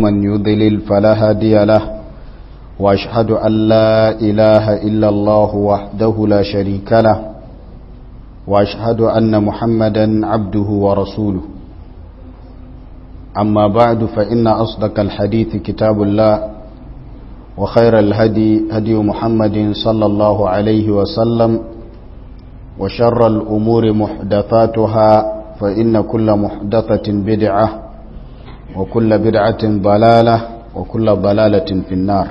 من يضلل فلا هادي له وأشهد أن لا إله إلا الله وحده لا شريك له وأشهد أن محمدا عبده ورسوله أما بعد فإن أصدق الحديث كتاب الله وخير الهدي هدي محمد صلى الله عليه وسلم وشر الأمور محدثاتها فإن كل محدثة بدعة وكل بدعة ضلالة وكل ضلالة في النار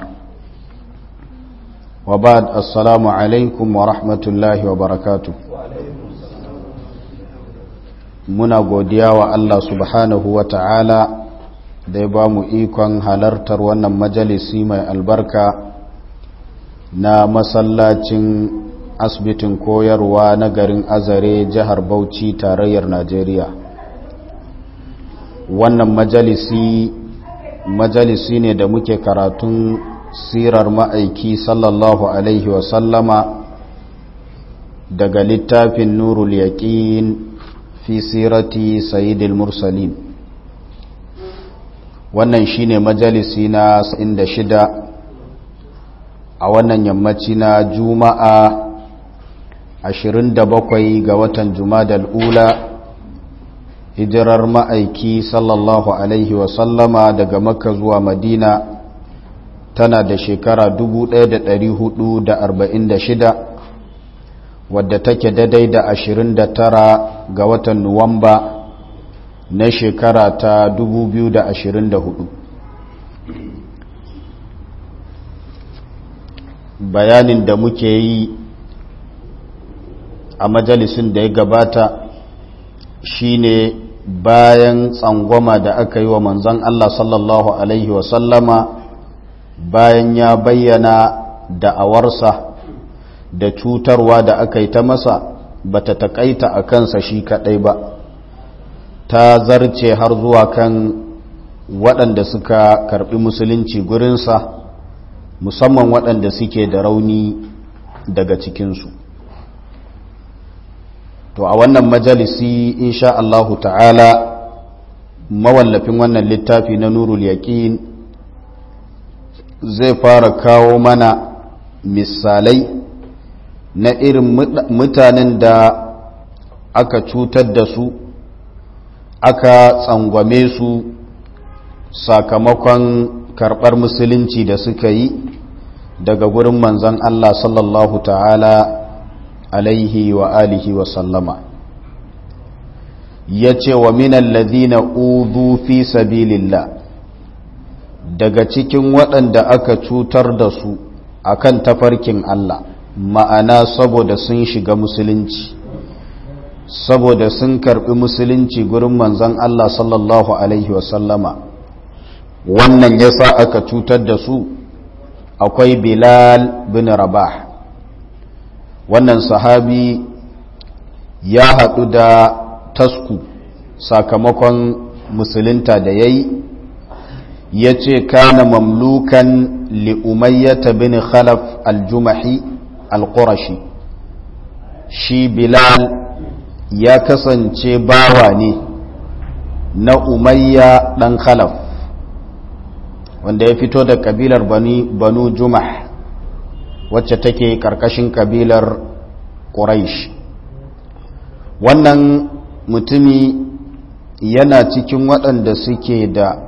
وبعد السلام عليكم ورحمة الله وبركاته muna godiya wa Allah subhanahu wa ta'ala da ya ba mu ikon halartar wannan majalisi mai albarka na masallacin asibitin koyarwa na garin azare jihar bauchi tarayyar najeriya wannan majalisi majalisi ne da muke karatun sirar ma'aiki sallallahu alaihi wasallama daga littafin nurul yaƙin fi sirati sayyidil mursalin wannan shine majalisi na 76 a wannan yammaci na juma'a 27 ga watan jumadal ula hijirar ma'aiki sallallahu alaihi wasallama daga makka zuwa madina tana da shekara 1446 wadda take daidai da 29 ga watan nuwamba na shekara ta 2024 bayanin da muke yi a majalisun da ya gabata shine bayan tsangwama da aka yi wa manzon Allah sallallahu Alaihi wasallama bayan ya bayyana da'awarsa da cutarwa da aka yi ta masa ba ta taƙaita a kansa shi kaɗai ba ta zarce har zuwa kan waɗanda suka karɓi musulunci gurinsa musamman waɗanda suke da rauni daga cikinsu to a wannan majalisi insha Allahu ta'ala mawallafin wannan littafi na nurul yaƙin zai fara kawo mana misalai na irin mutanen da aka cutar da su aka tsangwame su sakamakon karɓar musulunci da suka yi daga gurin manzan Allah sallallahu ta'ala alaihi wa alihi wa sallama ya ce wa minan ladina uzu fi sabilillah daga cikin waɗanda aka cutar da su akan tafarkin Allah ma'ana saboda sun shiga musulunci saboda sun karɓi musulunci gurin manzan Allah sallallahu alaihi wa sallama wannan yasa aka cutar da su akwai bilal bin rabah wannan sahabi ya haɗu da tasku sakamakon musulunta da ya yi ya ce kana mamlukan li'umayyata bin khalaf aljumahi alƙurashi shi bilal ya kasance bawa ne na umayya ɗan khalaf wanda ya fito da kabilar banu jumah wacce take karkashin kabilar quraish wannan mutumi yana cikin waɗanda suke da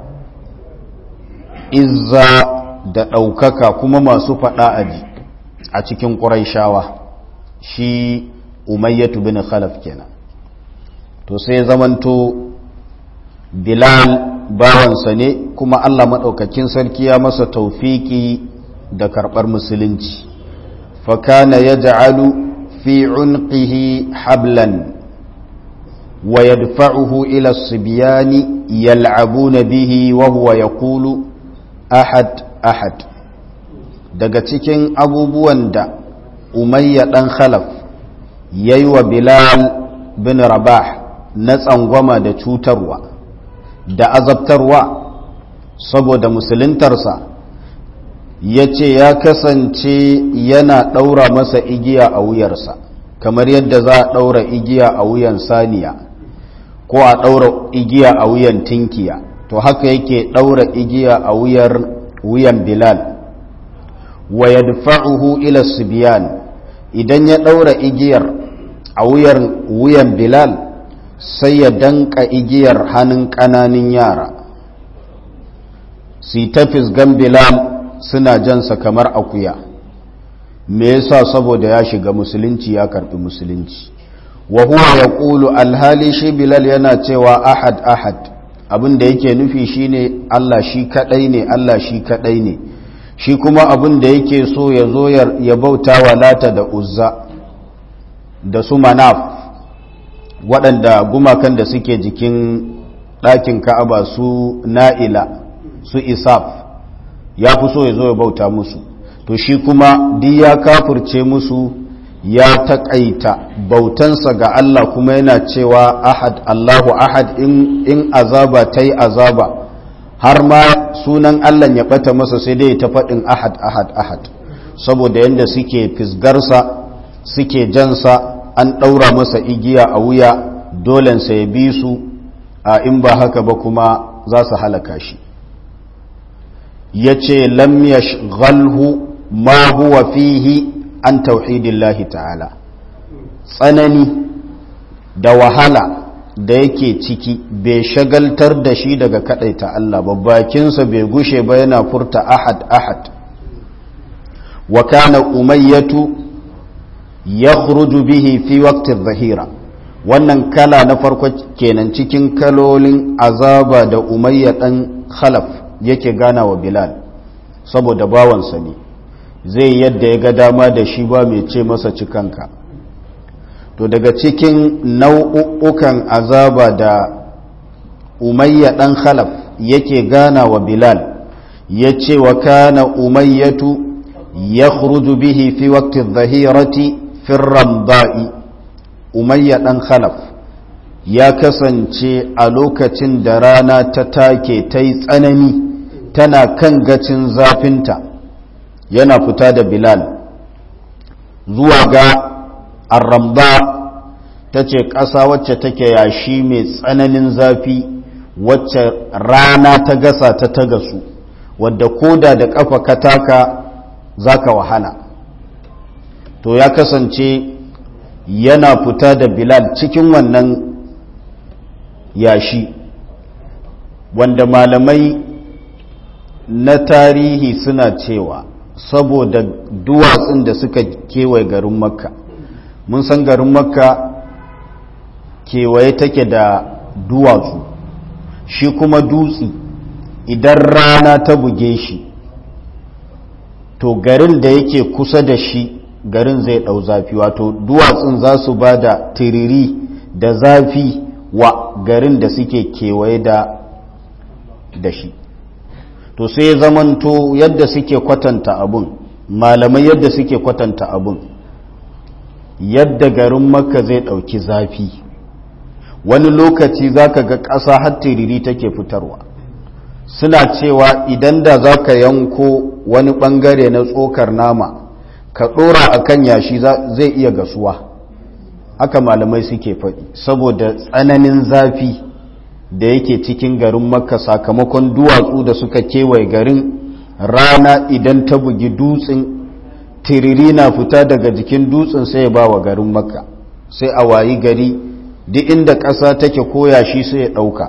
izza da ɗaukaka kuma masu faɗa aji a cikin ƙuraishawa shi umayyatu bin khalaf kenan to sai zamanto bilal bawansa ne kuma Allah maɗaukakin sarki ya masa taufiki da karɓar musulunci fakana ya ja'alu fi unqihi hablan wa yadfa'uhu ila sibiyani yal'abuna bihi wa huwa yaqulu ahad ahad daga cikin abubuwan da umayya dan khalaf yayi wa bilal bin rabah na tsangwama da cutarwa da azabtarwa saboda musuluntarsa ya ce ya kasance yana ɗaura masa igiya a wuyarsa kamar yadda za a ɗaura igiya a wuyan saniya ko a ɗaura igiya a wuyan tinkiya to haka yake ɗaura igiya a wuyar wuyan bilal wa yadfa'uhu ila sibyan idan ya ɗaura igiyar a wuyar wuyan bilal sai ya danka igiyar hannun ƙananin yara su ta fisgan bilal suna jansa kamar akuya me yasa saboda ya shiga musulunci ya karbi musulunci wa huwa yaqulu alhali shi bilal yana cewa ahad ahad abin da yake nufi shine Allah shi kadai ne Allah shi kadai ne shi kuma abin da yake so ya zo ya bauta wa lata da uzza da su manaf waɗanda gumakan da suke jikin ɗakin ka'aba su na'ila su isaf ya fi so ya zo ya bauta musu to shi kuma duk ya kafurce musu ya taƙaita bautansa ga Allah kuma yana cewa ahad Allahu ahad in, in azaba ta yi azaba har ma sunan Allah ya ɓata masa sai dai ta faɗin ahad ahad ahad saboda yadda suke fisgarsa suke jansa an ɗaura masa igiya a wuya dolensa ya bi su a in ba haka ba kuma za su halaka shi ya ce lam yashghalhu ma huwa fihi an tauhidillahi ta'ala tsanani da wahala da yake ciki bai shagaltar da shi daga kadaita Allah ba bakinsa bai gushe ba yana furta ahad ahad wa kana umayyatu yakhruju bihi fi waqti adh-dhahira wannan kala na farko kenan cikin kalolin azaba da umayya dan khalaf yake gana wa bilal saboda bawansa ne zai yadda ya ga dama da shi ba mai ce masa cikanka to daga cikin nau'ukan azaba da umayya dan khalaf yake gana wa bilal ya ce wa kana umayyatu ya bihi fi waqti dhahirati fi ramba'i umayya dan khalaf ya kasance a lokacin da rana ta take ta yi tsanani tana kan gacin zafinta yana fita da bilal zuwa ga arramba ta ce ƙasa wacce take yashi mai tsananin zafi wacce rana ta gasa ta ta gasu wadda koda da ƙafa kataka za ka wahala to ya kasance yana fita da bilal cikin wannan yashi wanda malamai na tarihi suna cewa saboda duwatsun da suka kewaye garin makka mun san garin makka kewaye take da duwatsu shi kuma dutsi idan rana ta buge shi to garin da yake kusa da shi garin zai ɗau zafi wato duwatsun za su ba da tiriri da zafi wa garin da suke kewaye da da shi to sai zamanto yadda suke kwatanta abun malamai yadda suke kwatanta abun yadda garin makka zai ɗauki zafi wani lokaci za ka ga ƙasa har tiriri take fitarwa suna cewa idan da za ka yanko wani ɓangare na tsokar nama ka ɗora a kan yashi zai iya gasuwa haka malamai suke faɗi saboda tsananin zafi da yake cikin garin makka sakamakon duwatsu da suka kewaye garin rana idan ta bugi dutsen tiriri na fita daga jikin dutsen sai ya ba wa garin makka sai a wayi gari duk inda ƙasa take koya shi sai ya ɗauka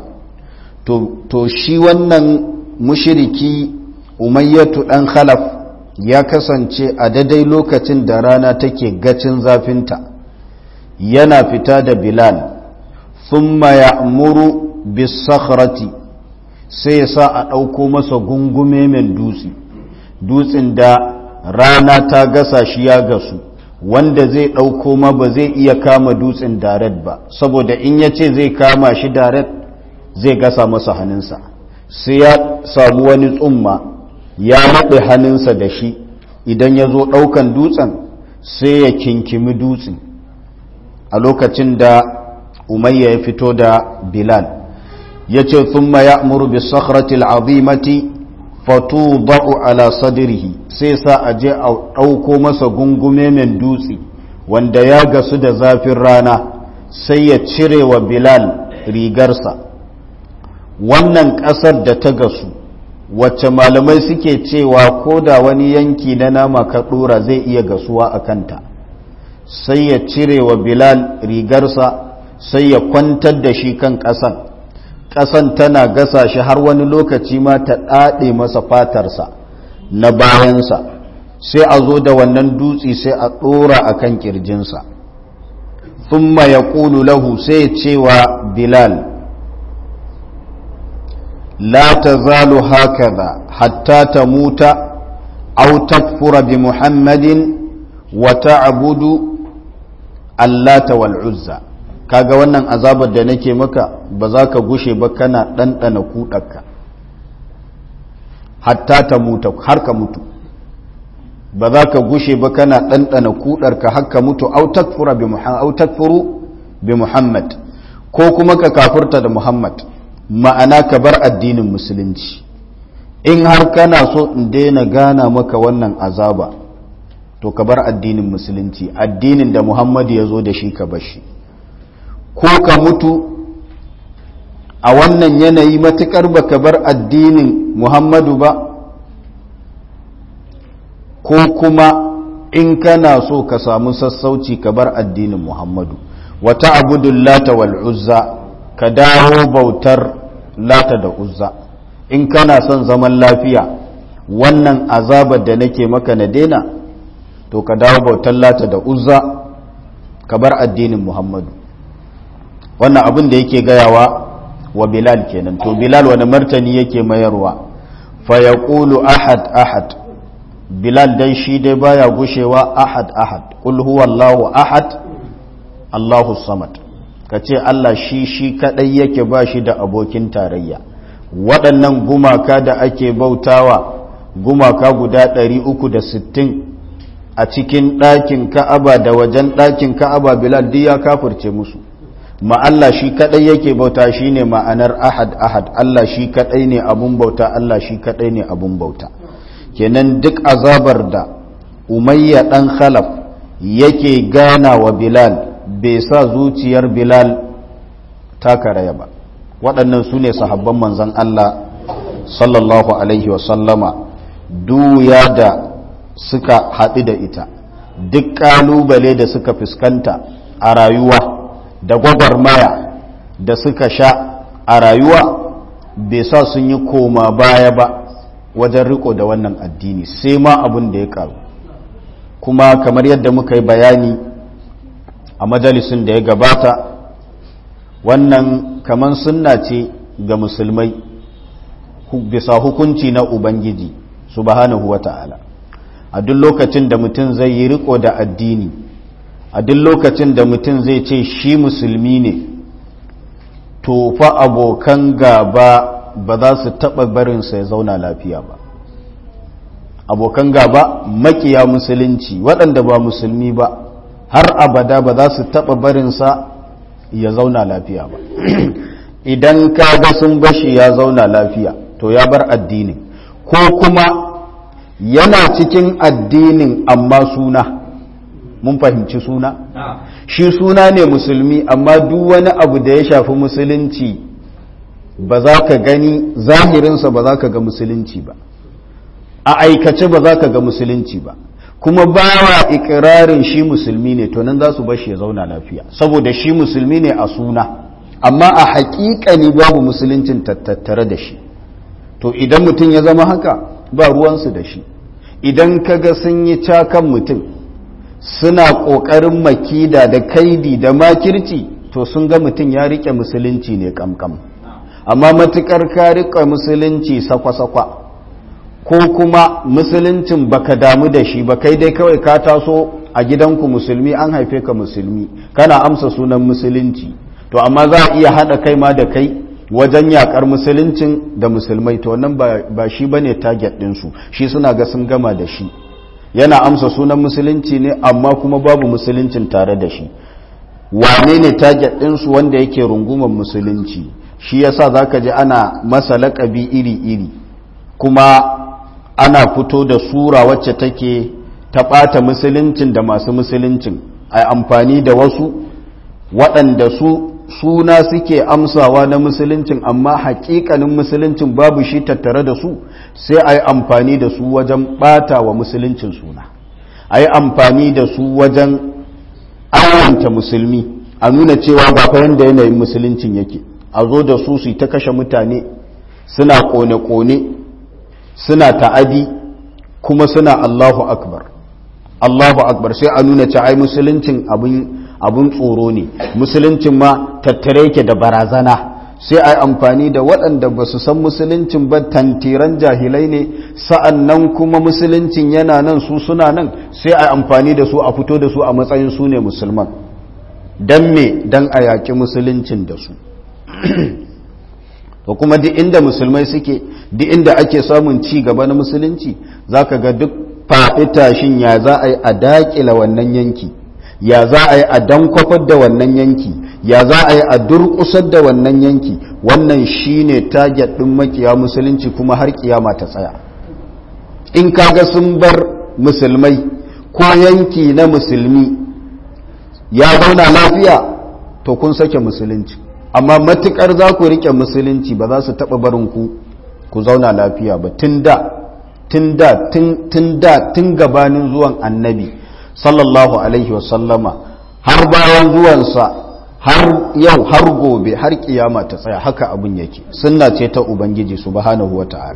to shi wannan mushiriki umayyatu ɗan khalaf ya kasance a daidai lokacin da rana take gacin zafinta yana fita da bilal thumma ya'muru bisakhrati sai ya sa a ɗauko masa gungume mai dutse dutsen da rana ta gasa shi ya gasu wanda zai ɗauko ma ba zai iya kama dutsen daret ba saboda in ya ce zai kama shi daret zai gasa masa hannunsa sai ya samu wani tsumma ya naɗe hannunsa da shi idan ya zo ɗaukan dutsen sai ya kinkimi dutsen a lokacin da umayya ya fito da bilal ya ce thumma ya muru bi sakhratil azimati fatudau ala sadrihi sai sa a je a ɗauko masa gungume mai dutse wanda ya gasu da zafin rana sai ya cire wa bilal rigarsa wannan ƙasar da ta gasu wacce malamai suke cewa ko da wani yanki na nama ka ɗora zai iya gasuwa a kanta sai ya cire wa bilal rigarsa sai ya kwantar da shi kan ƙasan ƙasan tana gasa shi har wani lokaci ma ta ɗaɗe masa fatarsa na bayansa sai a zo da wannan dutse sai a ɗora a kan ƙirjinsa thumma ya ƙulu lahu sai cewa bilal la ta zalu hakaza hatta ta muta au takfura bi muhammadin wa ta'budu allata wal uzza kaga wannan azabar da nake maka ba za ka gushe ba kana ɗanɗana kuɗarka hatta ta muta har ka mutu ba za ka gushe ba kana ɗanɗana kuɗarka har ka mutu au takfuru bi muhammad ko kuma ka kafurta da muhammad ma'ana ka bar addinin musulunci in har kana so in daina gana maka wannan azaba to ka bar addinin musulunci addinin da muhammadu ya zo da shi ka bashi ko ka mutu a wannan yanayi matukar ba ka bar addinin muhammadu ba ko kuma in kana so ka samu sassauci ka bar addinin muhammadu wata abudun lata wal uzza ka dawo bautar lata da uzza in kana son zaman lafiya wannan azabar da nake maka na daina to ka dawo bautar lata da uzza ka bar addinin muhammadu wannan abin da yake gayawa wa bilal kenan to bilal wani martani yake mayarwa fa ya ahad ahad bilal dai shi dai baya gushewa ahad ahad kul huwallahu ahad allahu samad ka ce allah shi shi kadai yake ba shi da abokin tarayya waɗannan gumaka da ake bautawa gumaka guda 360 a cikin ɗakin ka'aba da wajen ɗakin ka'aba bilal duk ya kafirce musu ma Allah shi kadai yake bauta shine ma'anar ahad ahad Allah shi kadai ne abun bauta Allah shi kadai ne abun bauta kenan duk azabar da umayya dan khalaf yake gana wa bilal bai sa zuciyar bilal ta karaya ba waɗannan su ne sahabban manzon Allah sallallahu alaihi wasallama duya da suka haɗu da ita duk ƙalubale da suka fuskanta a rayuwa da gwagwarmaya da suka sha a rayuwa bai sa sun yi koma baya ba wajen riko da wannan addini sai ma abin da ya karu kuma kamar yadda muka yi bayani a majalisun da ya gabata wannan kamar sunna ce ga musulmai bisa hukunci na ubangiji subhanahu wa ta'ala a duk lokacin da mutum zai yi riko da addini a duk lokacin da mutum zai ce shi musulmi ne to fa abokan gaba ba za su taɓa barinsa ya zauna lafiya ba abokan gaba makiya musulunci waɗanda ba musulmi ba har abada ba za su taɓa barinsa ya zauna lafiya ba idan ka ga sun bashi ya zauna lafiya to ya bar addinin ko kuma yana cikin addinin amma suna mun fahimci suna shi suna ne musulmi amma duk wani abu da ya shafi musulunci ba za ka gani zahirinsa ba za ka ga musulunci ba a aikace ba za ka ga musulunci ba kuma ba wa ikirarin shi musulmi ne to nan za su bashi ya zauna lafiya saboda shi musulmi ne a suna amma a haƙiƙani babu musuluncin tattare da shi to idan mutum ya zama haka ba ruwansu da shi idan ka ga sun yi cakan mutum suna ƙoƙarin makida da kaidi da makirci to sun ga mutum ya riƙe musulunci ne kamkam amma matuƙar ka riƙe musulunci sakwa-sakwa ko kuma musuluncin baka damu da shi ba kai dai kawai ka taso a gidanku musulmi an haife ka musulmi kana amsa sunan musulunci to amma za a iya haɗa kai ma da kai wajen yakar musuluncin da musulmai to wannan ba shi bane target ɗinsu shi suna ga sun gama da shi yana amsa sunan musulunci ne amma kuma babu musuluncin tare da shi wane ne target ɗinsu wanda yake rungumar musulunci shi yasa zaka ji ana masa laƙabi iri-iri kuma ana fito da sura wacce take ta ɓata musuluncin da masu musuluncin a amfani da wasu waɗanda su suna suke amsawa na musuluncin amma hakikanin musuluncin babu shi tattare da su sai a yi amfani da su wajen bata wa musuluncin suna a yi amfani da su wajen ayyanta musulmi a nuna cewa ba fa yanda yanayin musuluncin yake a zo da su su ta kashe mutane suna kone-kone suna ta'adi kuma suna Allahu akbar Allahu akbar sai a nuna cewa ai musuluncin abin abun tsoro ne musuluncin ma tattare yake da barazana sai a yi amfani da waɗanda ba su san musuluncin ba tantiran jahilai ne sa'an nan kuma musuluncin yana nan su suna nan sai a yi amfani da su a fito da su a matsayin su ne musulman don me don a yaƙi musuluncin da su to kuma duk inda musulmai suke duk inda ake samun ci gaba na musulunci za ka ga duk faɗi tashin ya za a yi a daƙila wannan yanki ya za a yi a dankwafar da wannan yanki ya za a yi a durƙusar da wannan yanki wannan shine target ɗin makiya musulunci kuma har kiyama ta tsaya in kaga sun bar musulmai ko yanki na musulmi ya zauna lafiya to kun sake musulunci amma matukar za ku rike musulunci ba za su taɓa barin ku ku zauna lafiya ba tun da tun da tun da tun gabanin zuwan annabi sallallahu alaihi wasallama har bayan zuwansa har yau har gobe har kiyama ta tsaya haka abin yake sunna ce ta ubangiji subhanahu wata'ala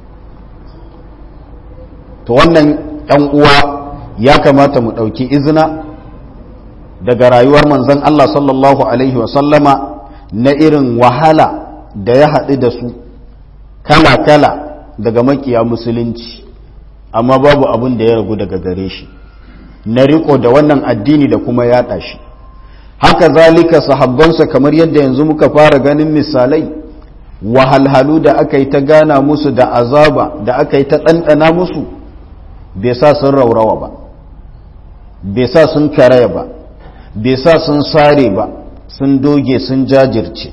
to wannan ɗan uwa ya kamata mu ɗauki izina daga rayuwar manzon Allah sallallahu alaihi wasallama na irin wahala da ya haɗu da su kala-kala daga makiya musulunci amma babu abin da ya ragu daga gare shi na riko da wannan addini da kuma yaɗa shi haka zalika sahabbansa kamar yadda yanzu muka fara ganin misalai wahalhalu da aka yi ta gana musu da azaba da aka yi ta ɗanɗana musu bai sa sun raurawa ba bai sa sun karaya ba bai sa sun sare ba sun doge sun jajirce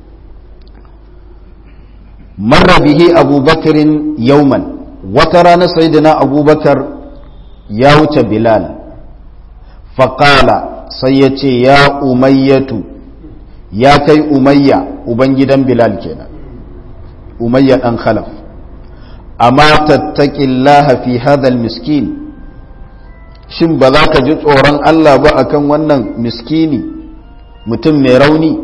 marra bihi abubakarin yauman wata rana sayyidina abubakar ya wuce bilal faƙala sai ya ce ya umayyatu ya kai umayya ubangidan bilal kenan umayya ɗan khalaf amma tattaƙillaha fi hadal miskin shin ba za ka ji tsoron Allah ba akan wannan miskini mutum mai rauni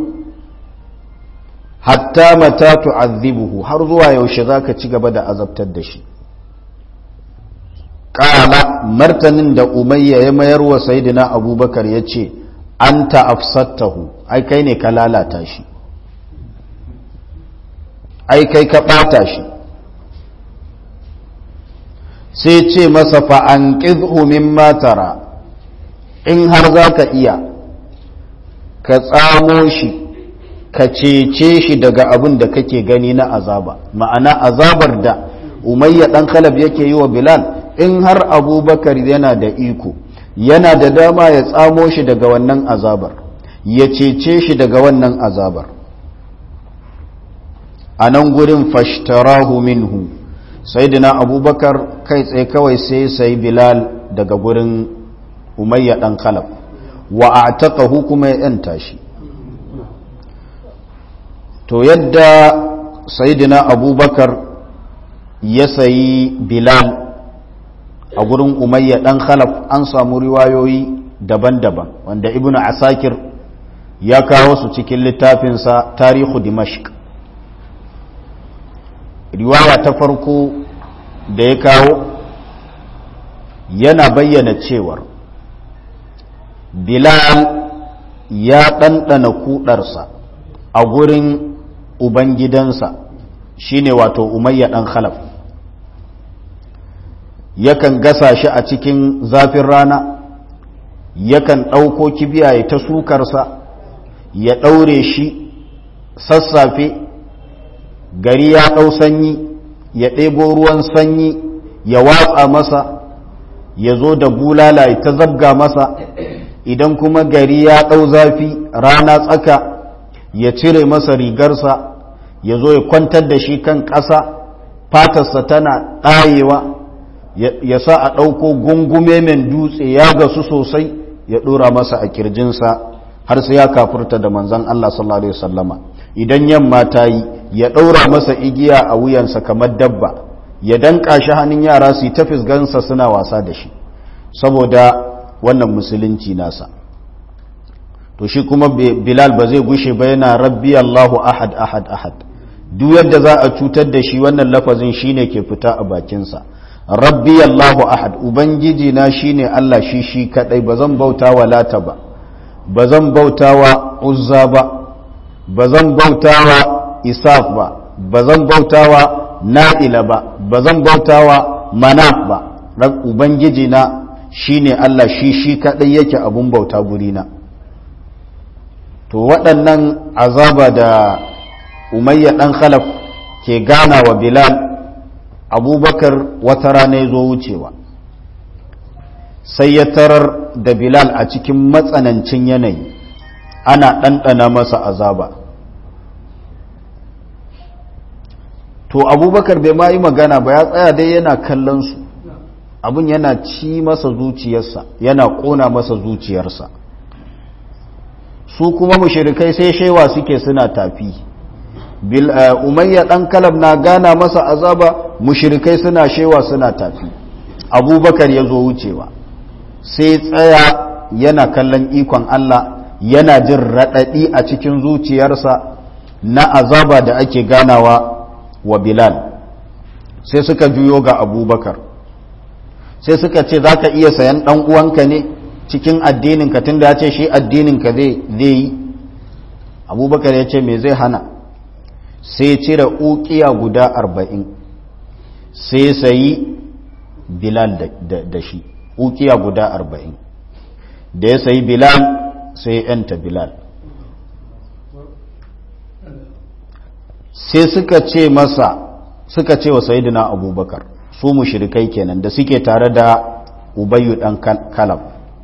hatta mata tu'azzibuhu har zuwa yaushe za ka ci gaba da azabtar da shi ƙala martanin da umayya ya mayar wa sayidina abubakar ya ce an ta'afsattahu ai kai ne ka lalata shi ai kai ka ɓata shi sai ce masa fa'an ƙidhu matara in har za ka iya ka tsamo shi ka cece shi daga abin da kake gani na azaba ma'ana azabar da umayya ɗan khalab yake yi wa bilal in har abubakar yana da iko yana da dama ya tsamo shi daga wannan azabar ya cece shi daga wannan azabar a nan gurin fashtarahu minhu saidina abubakar kai tsaye kawai sai sai bilal daga gurin umayya dan khalaf wa a'taqahu kuma ya yanta shi to yadda saidina abubakar ya sayi bilal a gurin umayya dan khalaf an samu riwayoyi daban-daban wanda ibnu asakir ya kawo su cikin littafinsa tarihu dimashq riwaya ta farko da ya kawo yana bayyana cewar bilal ya ɗanɗana kuɗarsa a gurin ubangidansa shine wato umayya ɗan khalaf yakan gasa shi a cikin zafin rana yakan ɗauko kibiya ya ta sukarsa ya ɗaure shi sassafe gari ya ɗau sanyi ya ɗebo ruwan sanyi ya watsa masa ya zo da bulala ya ta zabga masa idan kuma gari ya ɗau zafi rana tsaka ya cire masa rigarsa ya zo ya kwantar da shi kan ƙasa fatarsa tana ɗayewa ya sa a ɗauko gungume mai dutse ya gasu sosai ya ɗora masa a kirjinsa har sai ya kafurta da manzon Allah sallallahu alaihi wasallama idan yamma ta yi ya ɗaura masa igiya a wuyansa kamar dabba ya danka shi hannun yara su yi ta fisgansa suna wasa da shi saboda wannan musulunci nasa to shi kuma bilal ba zai gushe ba yana rabbi allahu ahad ahad ahad duk yadda za a cutar da shi wannan lafazin shine ke fita a bakinsa rabbi allahu ahad ubangiji na shine allah shi shi kadai ba zan bauta wa lata ba ba zan bauta wa uzza ba ba zan bauta wa isaf ba ba zan bauta wa na'ila ba ba zan bauta wa manaf ba ubangiji na shine allah shi shi kadai yake abun bauta gurina to waɗannan azaba da umayya ɗan khalaf ke gana wa bilal abubakar wata rana ya zo wucewa sai ya tarar da bilal a cikin matsanancin yanayi ana ɗanɗana masa azaba to abubakar bai ma yi magana ba ya tsaya dai yana kallon su abin yana ci masa zuciyarsa yana ƙona masa zuciyarsa su kuma mushirikai sai shewa suke suna tafi umayya dan kalab na gana masa azaba mushirikai suna shewa suna tafi abubakar ya zo wucewa sai tsaya yana kallon ikon Allah yana jin raɗaɗi a cikin zuciyarsa na azaba da ake ganawa wa bilal sai suka juyo ga abubakar sai suka ce za ka iya sayan ɗan uwanka ne cikin addininka tun da ya ce shi addininka zai yi abubakar ya ce me zai hana sai cire ukiya guda arba'in sai sayi bilal da shi ukiya guda arba'in da ya sayi bilal sai yanta bilal sai suka ce masa suka ce wa sayidina abubakar su mushrikai kenan da suke tare da ubayyu dan kalab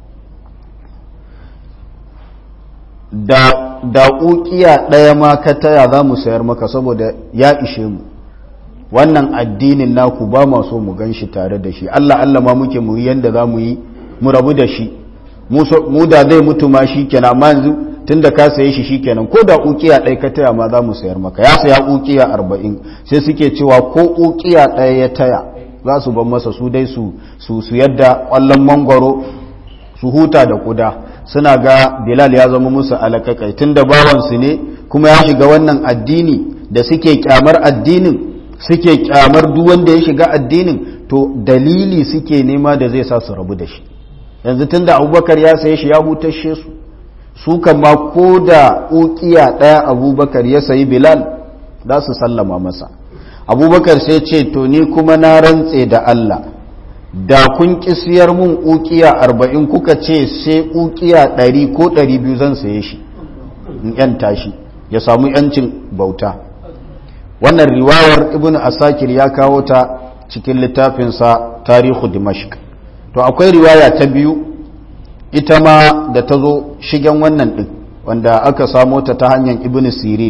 da da ukiya ɗaya ma ka taya za mu sayar maka saboda ya ishe mu wannan addinin naku ba ma so mu gan shi tare da shi Allah Allah ma muke mu yanda za mu yi mu rabu da shi mu da zai mutu ma shi kenan amma yanzu tun da ka saye shi shi kenan ko da ukiya ɗaya ka taya ma za mu sayar maka ya saya ukiya arba'in sai suke cewa ko ukiya ɗaya ya taya za su ban masa su dai su su yadda ƙwallon mangwaro su huta da kuda suna ga bilal ya zama musu alakakai tun da bawansu ne kuma ya shiga wannan addini da suke kyamar addinin suke kyamar duk wanda ya shiga addinin to dalili suke nema da zai sa su rabu da shi yanzu tun da abubakar ya saye shi ya hutashe su su kama ko da ukiya ɗaya abubakar ya sayi bilal za su sallama masa abubakar sai ce to ni kuma na rantse da allah da kun kisiyar mun ukiya arba'in kuka ce sai ukiya ɗari ko ɗari biyu zan saye shi in yanta shi ya samu yancin bauta wannan riwayar ibn asakir ya kawo ta cikin littafinsa tarihu dimashq to akwai riwaya ta biyu ita ma da ta zo shigen wannan ɗin wanda aka samo ta ta hanyar ibn sirin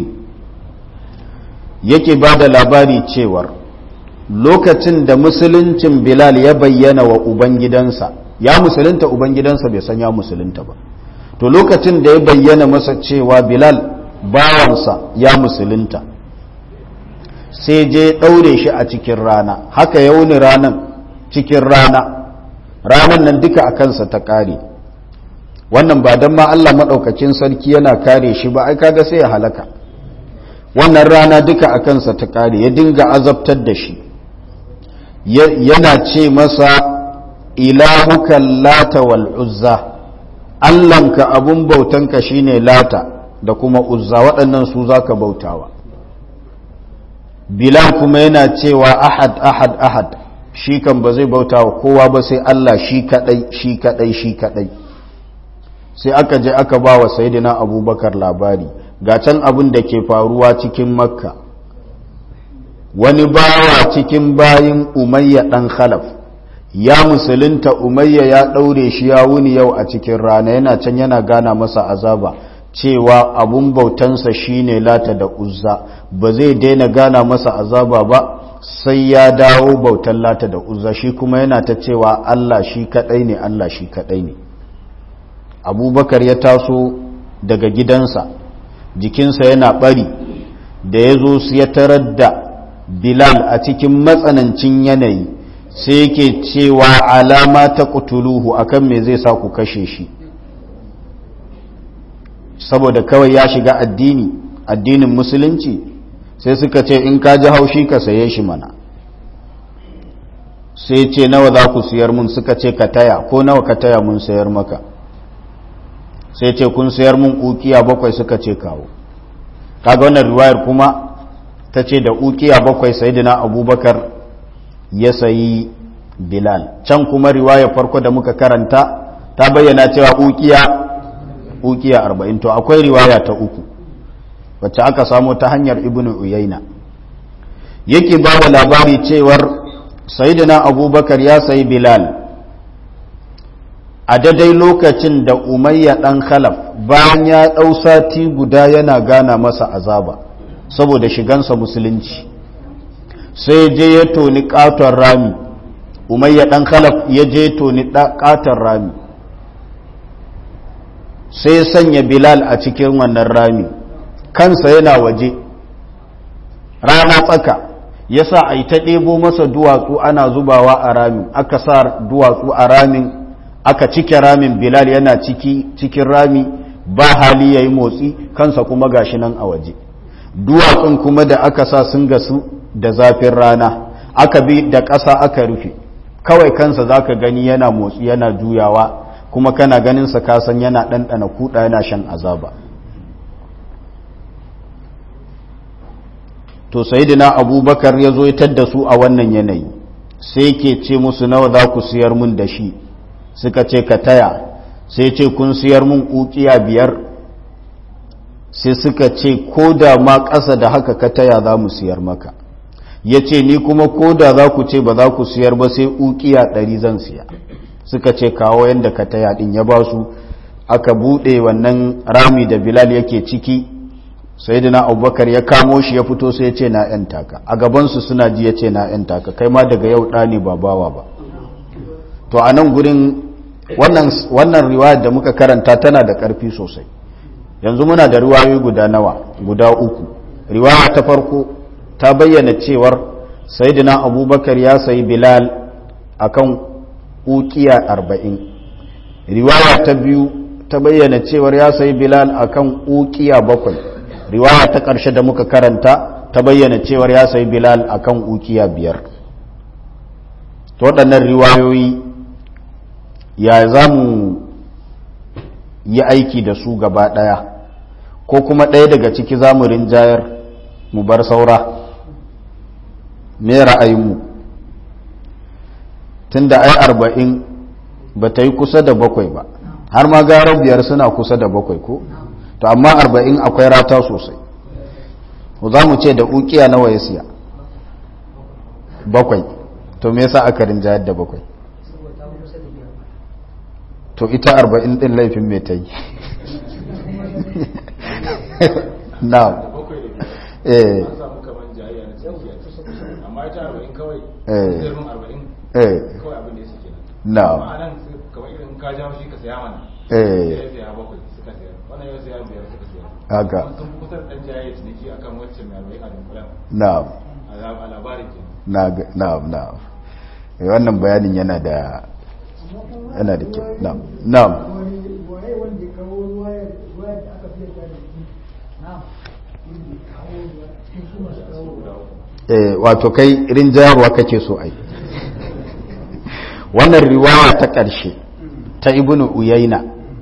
yake ba da labari cewar lokacin da musuluncin bilal ya bayyana wa ubangidansa ya musulunta ubangidansa bai san ya musulunta ba to lokacin da ya bayyana masa cewa bilal bawansa ya musulunta sai je ɗaure shi a cikin rana haka ya wuni ranan cikin rana ranan nan duka a kansa ta ƙare wannan ba don ma Allah maɗaukacin sarki yana kare shi ba ai kaga sai ya halaka wannan rana duka a kansa ta ƙare ya dinga azabtar da shi yana ce masa ilahuka lata wal uzza allanka abun bautanka shine lata da kuma uzza waɗannan su zaka bautawa bilal kuma yana cewa ahad ahad ahad shi kan ba zai bauta wa kowa ba sai Allah shi kadai shi kadai shi kadai sai aka je aka ba wa sayidina abubakar labari ga can abin da ke faruwa cikin makka wani bawa cikin bayin umayya ɗan khalaf ya musulunta umayya ya ɗaure shi ya wuni yau a cikin rana yana can yana gana masa azaba cewa abun bautansa shine lata da uzza ba zai daina gana masa azaba ba sai ya dawo bautan lata da uzza shi kuma yana ta cewa Allah shi kadai ne Allah shi kadai ne abubakar ya taso daga gidansa jikinsa yana bari da ya zo su ya tarar da bilal a cikin matsanancin yanayi sai yake cewa alama ta kutuluhu akan me zai sa ku kashe shi saboda kawai ya shiga addini addinin musulunci sai suka ce in ka ji haushi ka saye shi mana sai ce nawa za ku siyar mun suka ce ka taya ko nawa ka taya mun sayar maka sai ce kun sayar mun ukiya bakwai suka ce kawo kaga wannan riwayar kuma ta ce da ukiya bakwai sayidina abubakar ya sayi bilal can kuma riwayar farko da muka karanta ta bayyana cewa ukiya ukiya arba'in to akwai riwaya ta uku wacce aka samo ta hanyar ibnu uyaina yake ba da labari cewar sayidina abubakar ya sayi bilal a daidai lokacin da umayya ɗan khalaf bayan ya ɗau sati guda yana gana masa azaba saboda shigansa musulunci sai je ya toni ƙaton rami umayya ɗan khalaf ya je toni ƙaton rami sai sanya bilal a cikin wannan rami kansa yana waje rana tsaka ya sa a yi ta ɗebo masa duwatsu ana zubawa a ramin aka sa duwatsu a ramin aka cike ramin bilal yana ciki cikin rami ba hali ya yi motsi kansa kuma gashi nan a waje duwatsun kuma da aka sa sun gasu da zafin rana aka bi da ƙasa aka rufe kawai kansa za ka gani yana motsi yana juyawa kuma kana ganinsa kasan yana ɗanɗana kuɗa yana shan azaba to sayidina abubakar ya zo ya da su a wannan yanayi sai ke ce musu nawa za ku siyar mun da shi suka ce ka taya sai ce kun siyar mun ukiya biyar sai suka ce ko da ma ƙasa da haka ka taya za mu siyar maka ya ce ni kuma ko da za ku ce ba za ku siyar ba sai ukiya ɗari zan siya suka ce kawo yadda ka taya ɗin ya ba su aka buɗe wannan rami da bilal yake ciki sai dina abubakar ya kamo shi ya fito sai ya ce na ‘yan taka a gabansu suna ji ya ce na ‘yan taka kai ma daga yau ɗani ba bawa ba to a nan gurin wannan riwayar da muka karanta tana da ƙarfi sosai yanzu muna da riwayoyi guda nawa guda uku riwaya ta farko ta bayyana cewar sayyidina abubakar ya sayi bilal akan ukiya arba'in riwaya ta biyu ta bayyana cewar ya sayi bilal akan ukiya bakwai riwaya ta ƙarshe da muka karanta ta bayyana cewar ya sayi bilal akan ukiya biyar to waɗannan riwayoyi ya za mu yi aiki da su gaba ɗaya ko kuma ɗaya daga ciki za mu rinjayar mu bar saura me ra'ayinmu tun da ai arba'in ba ta yi kusa da bakwai ba har ma gara biyar suna kusa da bakwai ko to amma arba'in akwai rata sosai za mu ce da ukiya nawa ya siya bakwai to me yasa aka rinjayar da bakwai to ita arba'in ɗin laifin mai ta yi na eh amma ita arba'in kawai zirmin arba'in eh kawai abin da ya suke na amma a nan kamar irin ka jawo shi ka saya mana eh ya saya bakwai suka saya wannan ya saya biyar suka saya haka sun fi kusa da ɗan jaya ciniki akan wacce mai arba'in a dunkulan na a labarin ke na na na Eh, wannan bayanin yana da yana da kyau na na waye wanda ya kawo wayar wayar da aka fiye da shi na wanda ya kawo ruwa cikin su masu kawo ruwa eh wato kai rinjayarwa kake so ai wannan riwaya ta ƙarshe ta ibnu uyaina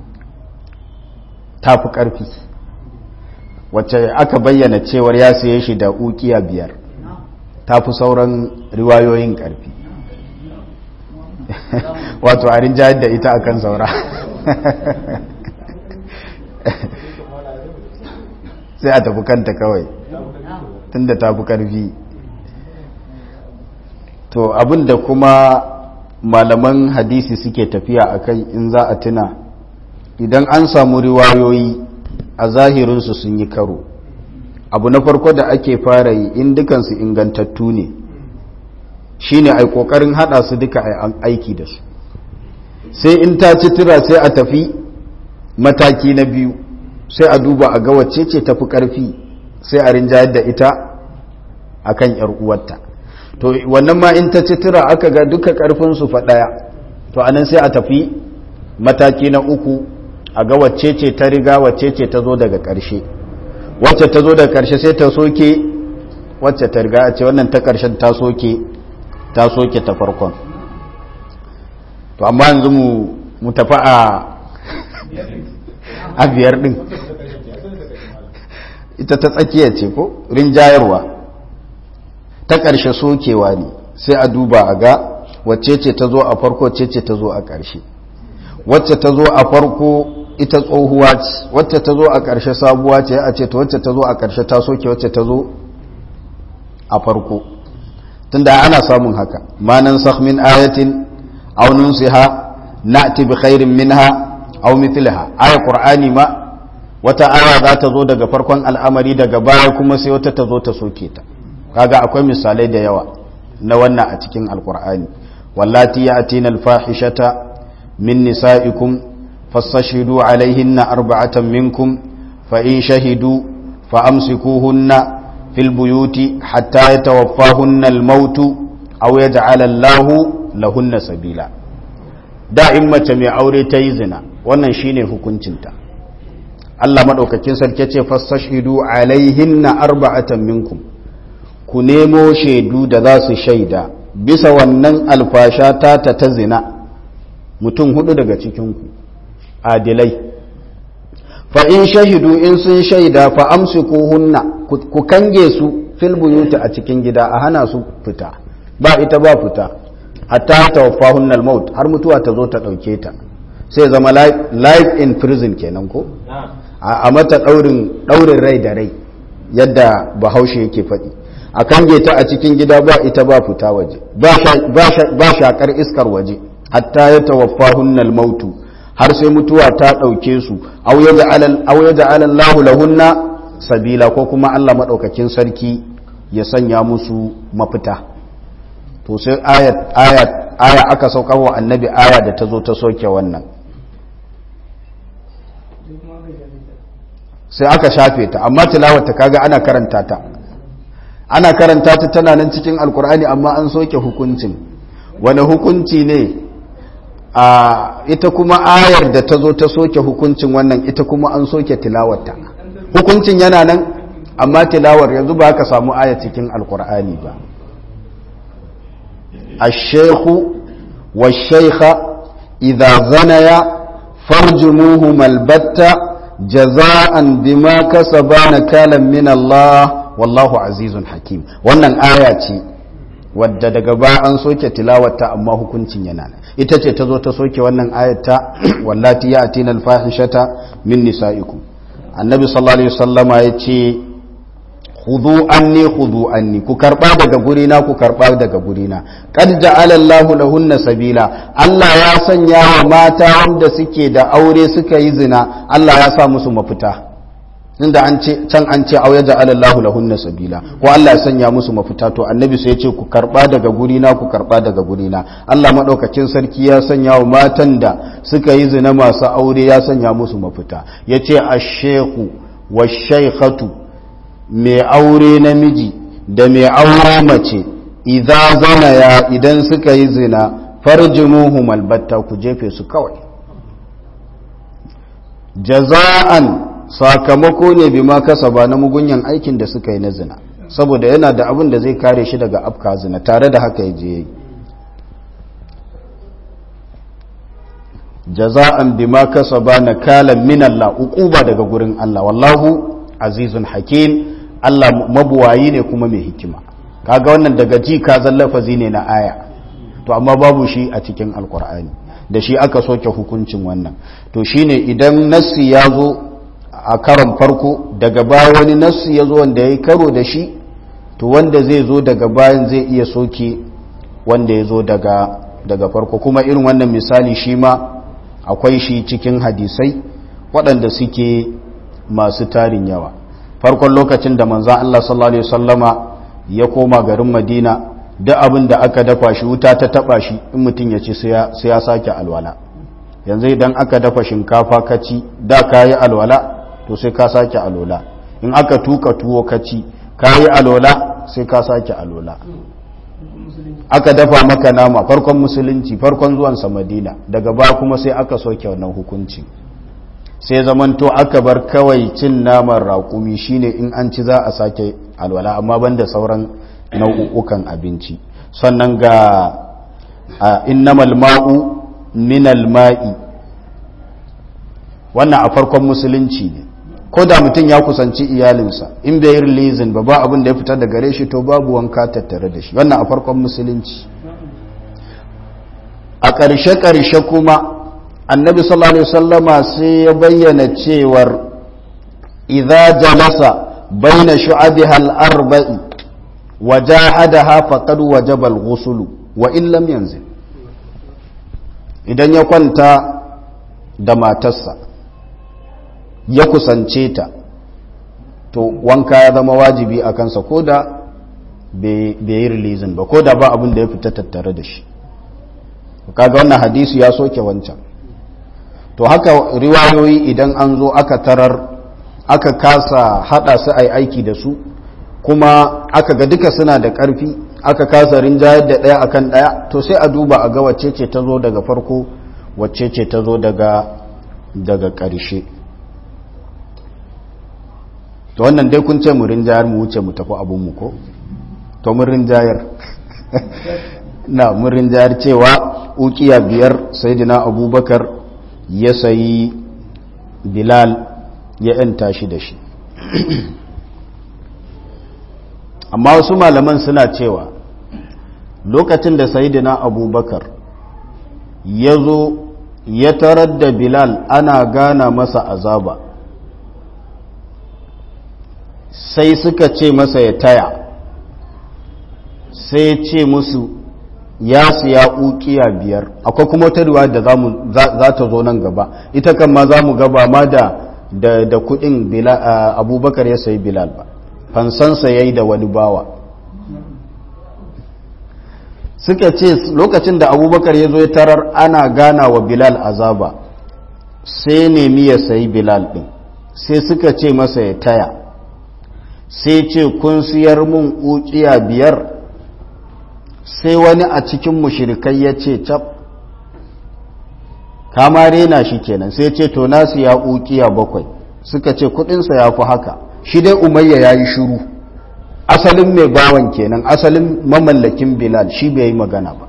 ta fi ƙarfi wacce aka bayyana cewar ya siye shi da ukiya biyar ta fi sauran riwayoyin ƙarfi wato a rinjayar da ita akan saura sai a tafi kanta kawai tunda ta fi ƙarfi to abinda kuma malaman hadisi suke tafiya a kai in za a tuna idan an samu riwayoyi a zahirinsu sun yi karo abu na farko da ake fara yi in dukansu ingantattu ne shine ai kokarin hada su duka ai aiki da su sai in ta ci tura sai a tafi mataki na biyu sai a duba a ga wacce ce tafi karfi sai a rinjayar da ita akan yar uwarta to wannan ma in ta ci tura aka ga duka karfin su fa daya to anan sai a tafi mataki na uku a ga wacce ce ta riga wacce ce ta zo daga karshe wacce ta zo daga karshe sai ta soke wacce ta riga a ce wannan ta karshen ta soke ta soke ta farkon to amma yanzu mu mu tafi a a biyar din ita ta tsakiya ce ko rinjayarwa ta ƙarshe sokewa ne sai a duba a ga wacce ce ta zo a farko ce ce ta zo a ƙarshe wacce ta zo a farko ita tsohuwa ce wacce ta zo a ƙarshe sabuwa ce a ce ta wacce ta zo a ƙarshe ta soke wacce ta zo a farko tunda ana samun haka manan min ayatin aw nunsiha na'ti bi khairin minha aw mithliha aya qur'ani ma wata aya za ta zo daga farkon al'amari daga baya kuma sai wata ta zo ta soke ta kaga akwai misalai da yawa na wannan a cikin alqur'ani wallati ya'tina al-fahishata min nisa'ikum fastashhidu alaihinna arba'atan minkum fa in shahidu fa amsikuhunna fil buyuti hatta yatawaffahunna al-maut aw yaj'ala Allahu lahunna sabila da in mace mai aure ta yi zina wannan shine hukuncinta Allah madaukakin sarki ce fastashhidu alaihinna arba'atan minkum ku nemo shaidu da za su shaida bisa wannan alfasha ta ta ta zina mutum hudu daga cikinku adilai fa in shahidu in sun shaida fa amsikuhunna ku kange su fil buyuti a cikin gida a hana su fita ba ita ba fita hatta tawaffahunna al-maut har mutuwa ta zo ta dauke ta sai zama life in prison kenan ko a mata daurin daurin rai da rai yadda bahaushe yake faɗi a kange ta a cikin gida ba ita ba fita waje ba shakar iskar waje hatta ya tawaffahunna al-maut har sai mutuwa ta dauke su aw yaj'al Allahu lahunna sabila ko kuma Allah madaukakin sarki ya sanya musu mafita to sai ayat ayat aya aka saukar wa annabi aya da ta zo ta soke wannan sai aka shafe ta amma tilawata kaga ana karanta ta ana karanta ta tana nan cikin alkur'ani amma an soke hukuncin wani hukunci ne a ita kuma ayar da ta zo ta soke hukuncin wannan ita kuma an soke tilawarta hukuncin yana nan amma tilawar yanzu ba ka samu aya cikin alkur'ani ba الشيخ والشيخة إذا زنيا فارجموهما البتة جزاء بما كسبا نكالا من الله والله عزيز حكيم wannan aya ce wadda daga ba an soke tilawata amma hukuncin yana nan ita ce ta zo ta soke wannan ayata wallati ya atina alfahishata min nisaikum annabi sallallahu alaihi wasallama yace khudhu anni khudhu anni ku karba daga gurina ku karba daga gurina qad ja'ala Allahu lahunna sabila Allah ya sanya wa mata wanda suke da aure suka yi zina Allah ya sa musu mafita inda an ce can an ce auya ja'ala Allahu lahunna sabila ko Allah ya sanya musu mafita to annabi sai ya ce ku karba daga gurina ku karba daga gurina Allah madaukakin sarki ya sanya wa matan da suka yi zina masu aure ya sanya musu mafita yace ash-shaykhu wash-shaykhatu mai aure namiji da mai aure mace idan zana ya idan suka yi zina farjimuhum albatta ku jefe su kawai jaza'an sakamako ne bima kasaba na mugunyan aikin da suka yi na zina saboda yana da abin da zai kare shi daga afka zina tare da haka ya je yi jaza'an bima kasaba nakalan min Allah uquba daga gurin Allah wallahu azizun hakim Allah mabuwayi ne kuma mai hikima kaga wannan daga ji ka lafazi ne na aya to amma babu shi a cikin alkur'ani da shi aka soke hukuncin wannan to shine idan nassi ya zo a karon farko daga baya wani nassi ya zo wanda ya yi karo da shi to wanda zai zo daga bayan zai iya soke wanda ya zo daga daga farko kuma irin wannan misali shi ma akwai shi cikin hadisai waɗanda suke masu tarin yawa farkon lokacin da manzan Allah sallallahu Alaihi wasallama ya koma garin Madina da abin da aka dafa shi wuta ta taba shi in mutum ya ci sai ya sake alwala yanzu idan aka dafa shinkafa ka ci da ka yi alwala to sai ka sake alola in aka tuka tuwo ka ci ka yi alola sai ka sake alola aka dafa maka nama farkon musulunci farkon zuwansa madina daga ba kuma sai aka soke wannan hukunci sai zamanto aka bar kawai cin naman raƙumi shine in an ci za a sake alwala amma banda sauran nau'ukan abinci sannan ga innamal ma'u minal ma'i wannan a farkon musulunci ne ko da mutum ya kusanci iyalinsa in bai yi rilizin ba ba abin da ya fita da gare shi to babu wanka tattare da shi wannan a farkon musulunci a ƙarshe-ƙarshe kuma annabi sallallahu alaihi wasallama sai ya bayyana cewar idza jalasa baina shu'abiha al-arba'i wa jahadaha faqad wajaba al-ghusl wa in lam yanzil idan ya kwanta da matarsa ya kusance ta to wanka ya zama wajibi a kansa ko da bai yi rilizin ba ko da ba abin da ya fita tattare da shi kaga wannan hadisi ya soke wancan to haka riwayoyi idan an zo aka tarar aka kasa hada su ai aiki da su kuma aka ga duka suna da karfi aka kasa rinjayar da daya akan daya to sai a duba a ga wacce ce ta zo daga farko wacce ce ta zo daga daga ƙarshe to wannan dai kun ce mu rinjayar mu wuce mu tafi abinmu ko to mun rinjayar na mun rinjayar cewa ukiya biyar sayidina abubakar ya sayi bilal ya yanta shi da shi amma wasu malaman suna cewa lokacin da sayidina abubakar ya zo ya tarar da bilal ana gana masa azaba sai suka ce masa ya taya sai ce musu ya siya ukiya biyar akwai kuma wata riwaya da za ta zo nan gaba ita kan ma za mu gaba ma da da kudin abubakar ya sayi bilal ba fansansa ya yi da wani bawa suka ce lokacin da abubakar ya zo ya tarar ana gana wa bilal azaba sai nemi ya sayi bilal din sai suka ce masa ya taya sai ce kun siyar mun ukiya biyar sai wani a cikin mushirikai ya ce cap kama rena shi kenan sai ce to nasu ya ukiya bakwai suka ce kudinsa ya fi haka shi dai umayya ya yi shuru asalin mai bawan kenan asalin mamallakin bilal shi bai yi magana ba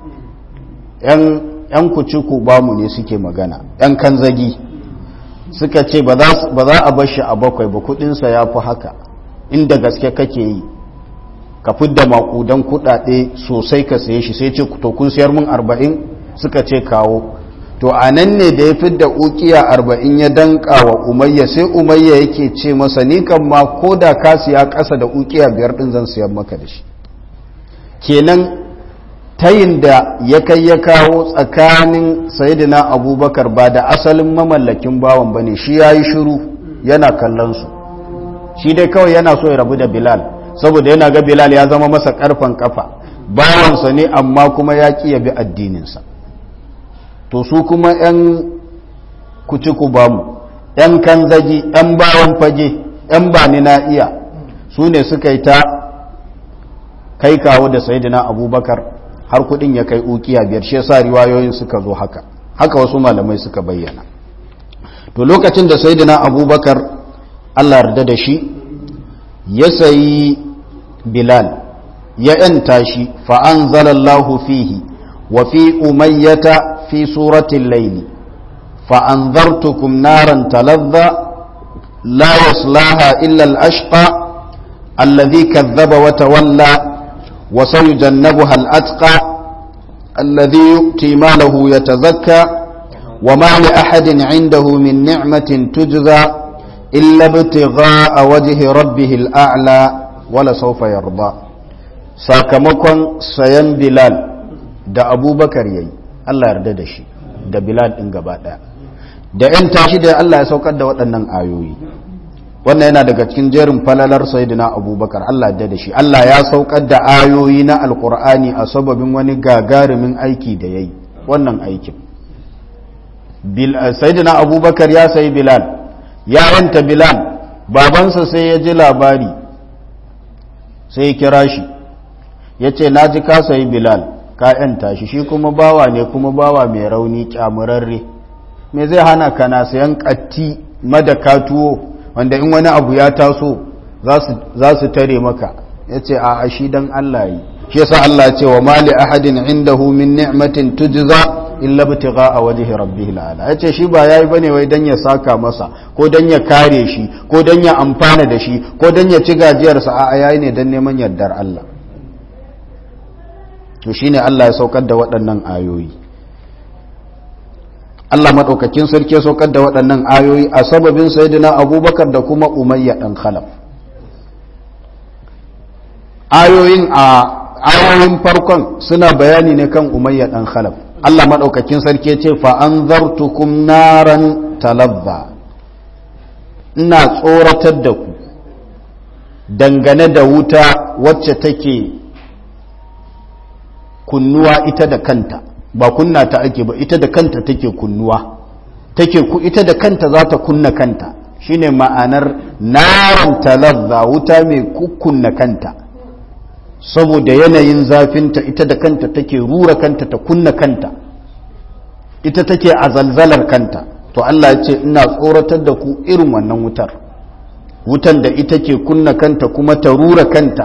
yan kuci ku bamu ne suke magana yan kanzagi suka ce ba za a bar shi a bakwai ba kudinsa ya fi haka inda gaske kake yi ka fidda makudan kudade sosai ka saye shi sai ce to kun sayar mun arba'in suka ce kawo to a nan ne da ya fidda ukiya arba'in ya danka wa umayya sai umayya yake ce masa ni kan ma ko da ka siya ƙasa da ukiya biyar ɗin zan siyan maka da shi kenan tayin da ya kai ya kawo tsakanin sayidina abubakar ba da asalin mamallakin bawan ba ne shi ya yi shiru yana kallon su shi dai kawai yana so ya rabu da bilal saboda yana ga bilal ya zama masa karfan kafa bawansa ne amma kuma ya ƙi ya bi addininsa to su kuma 'yan kuci ku bamu 'yan kanzagi 'yan bawan fage 'yan bani na iya su ne suka yi ta kai kawo da sayidina abubakar har kudin ya kai ukiya biyar shi yasa riwayoyin suka zo haka haka wasu malamai suka bayyana to lokacin da sayidina abubakar allah yarda da shi ya sayi bilal ya ‘yanta shi fa'an zalallahu fihi wa fi umayyata fi suratun laili fa'an zartukum naran talazza la yaslaha illa al'ashqa alladhi kazzaba wa tawalla wa sayujannabuha al'atqa alladhi yu'ti malahu yatazakka wa ma li ahadin 'indahu min ni'matin tujza إلا ابتغاء وجه ربه الأعلى ولا سوف يرضى sakamakon sayan bilal da abubakar yayi Allah yarda da shi da bilal ɗin gaba ɗaya da ‘yan tashi da Allah ya saukar da waɗannan ayoyi wannan yana daga cikin jerin falalar sayidina abubakar Allah yarda da shi Allah ya saukar da ayoyi na alkur'ani a sababin wani gagarumin aiki da ya yi wannan aikin sayidina abubakar ya sayi bilal ya yanta bilal babansa sai ya ji labari sai ya kira shi ya ce na ji ka sayi bilal ka yanta shi shi kuma bawa ne kuma bawa mai rauni kyamurarre me zai hana ka na sayan katti madaka tuwo wanda in wani abu ya taso za su tare maka ya ce a shi don Allah yi shi yasa Allah ce wa mali ahadin indahu min ni'matin tujza illa bitiga a wajhi rabbih ala yace shi ba yayi bane wai dan ya saka masa ko dan ya kare shi ko dan ya amfana da shi ko dan ya ci gajiyar sa a yayi ne dan neman yardar Allah to shine Allah ya saukar da waɗannan ayoyi Allah madaukakin sarki ya saukar da waɗannan ayoyi a sababin sayyidina Abubakar da kuma Umayya dan Khalaf ayoyin a ayoyin farkon suna bayani ne kan Umayya dan Khalaf Allah maɗaukakin sarki ce fa'an zartukum naran talabba ina tsoratar da ku dangane da wuta wacce take kunnuwa ita da kanta ba kunna ta ake ba ita da kanta take kunnuwa take ku ita da kanta za ta kunna kanta shine ma'anar naran talabba wuta mai kukkunna kanta saboda yanayin zafinta ita da kanta take rura kanta ta kunna kanta ita take a zalzalar kanta to Allah ya ce ina tsoratar da ku irin wannan wutar wutan da ita ke kunna kanta kuma ta rura kanta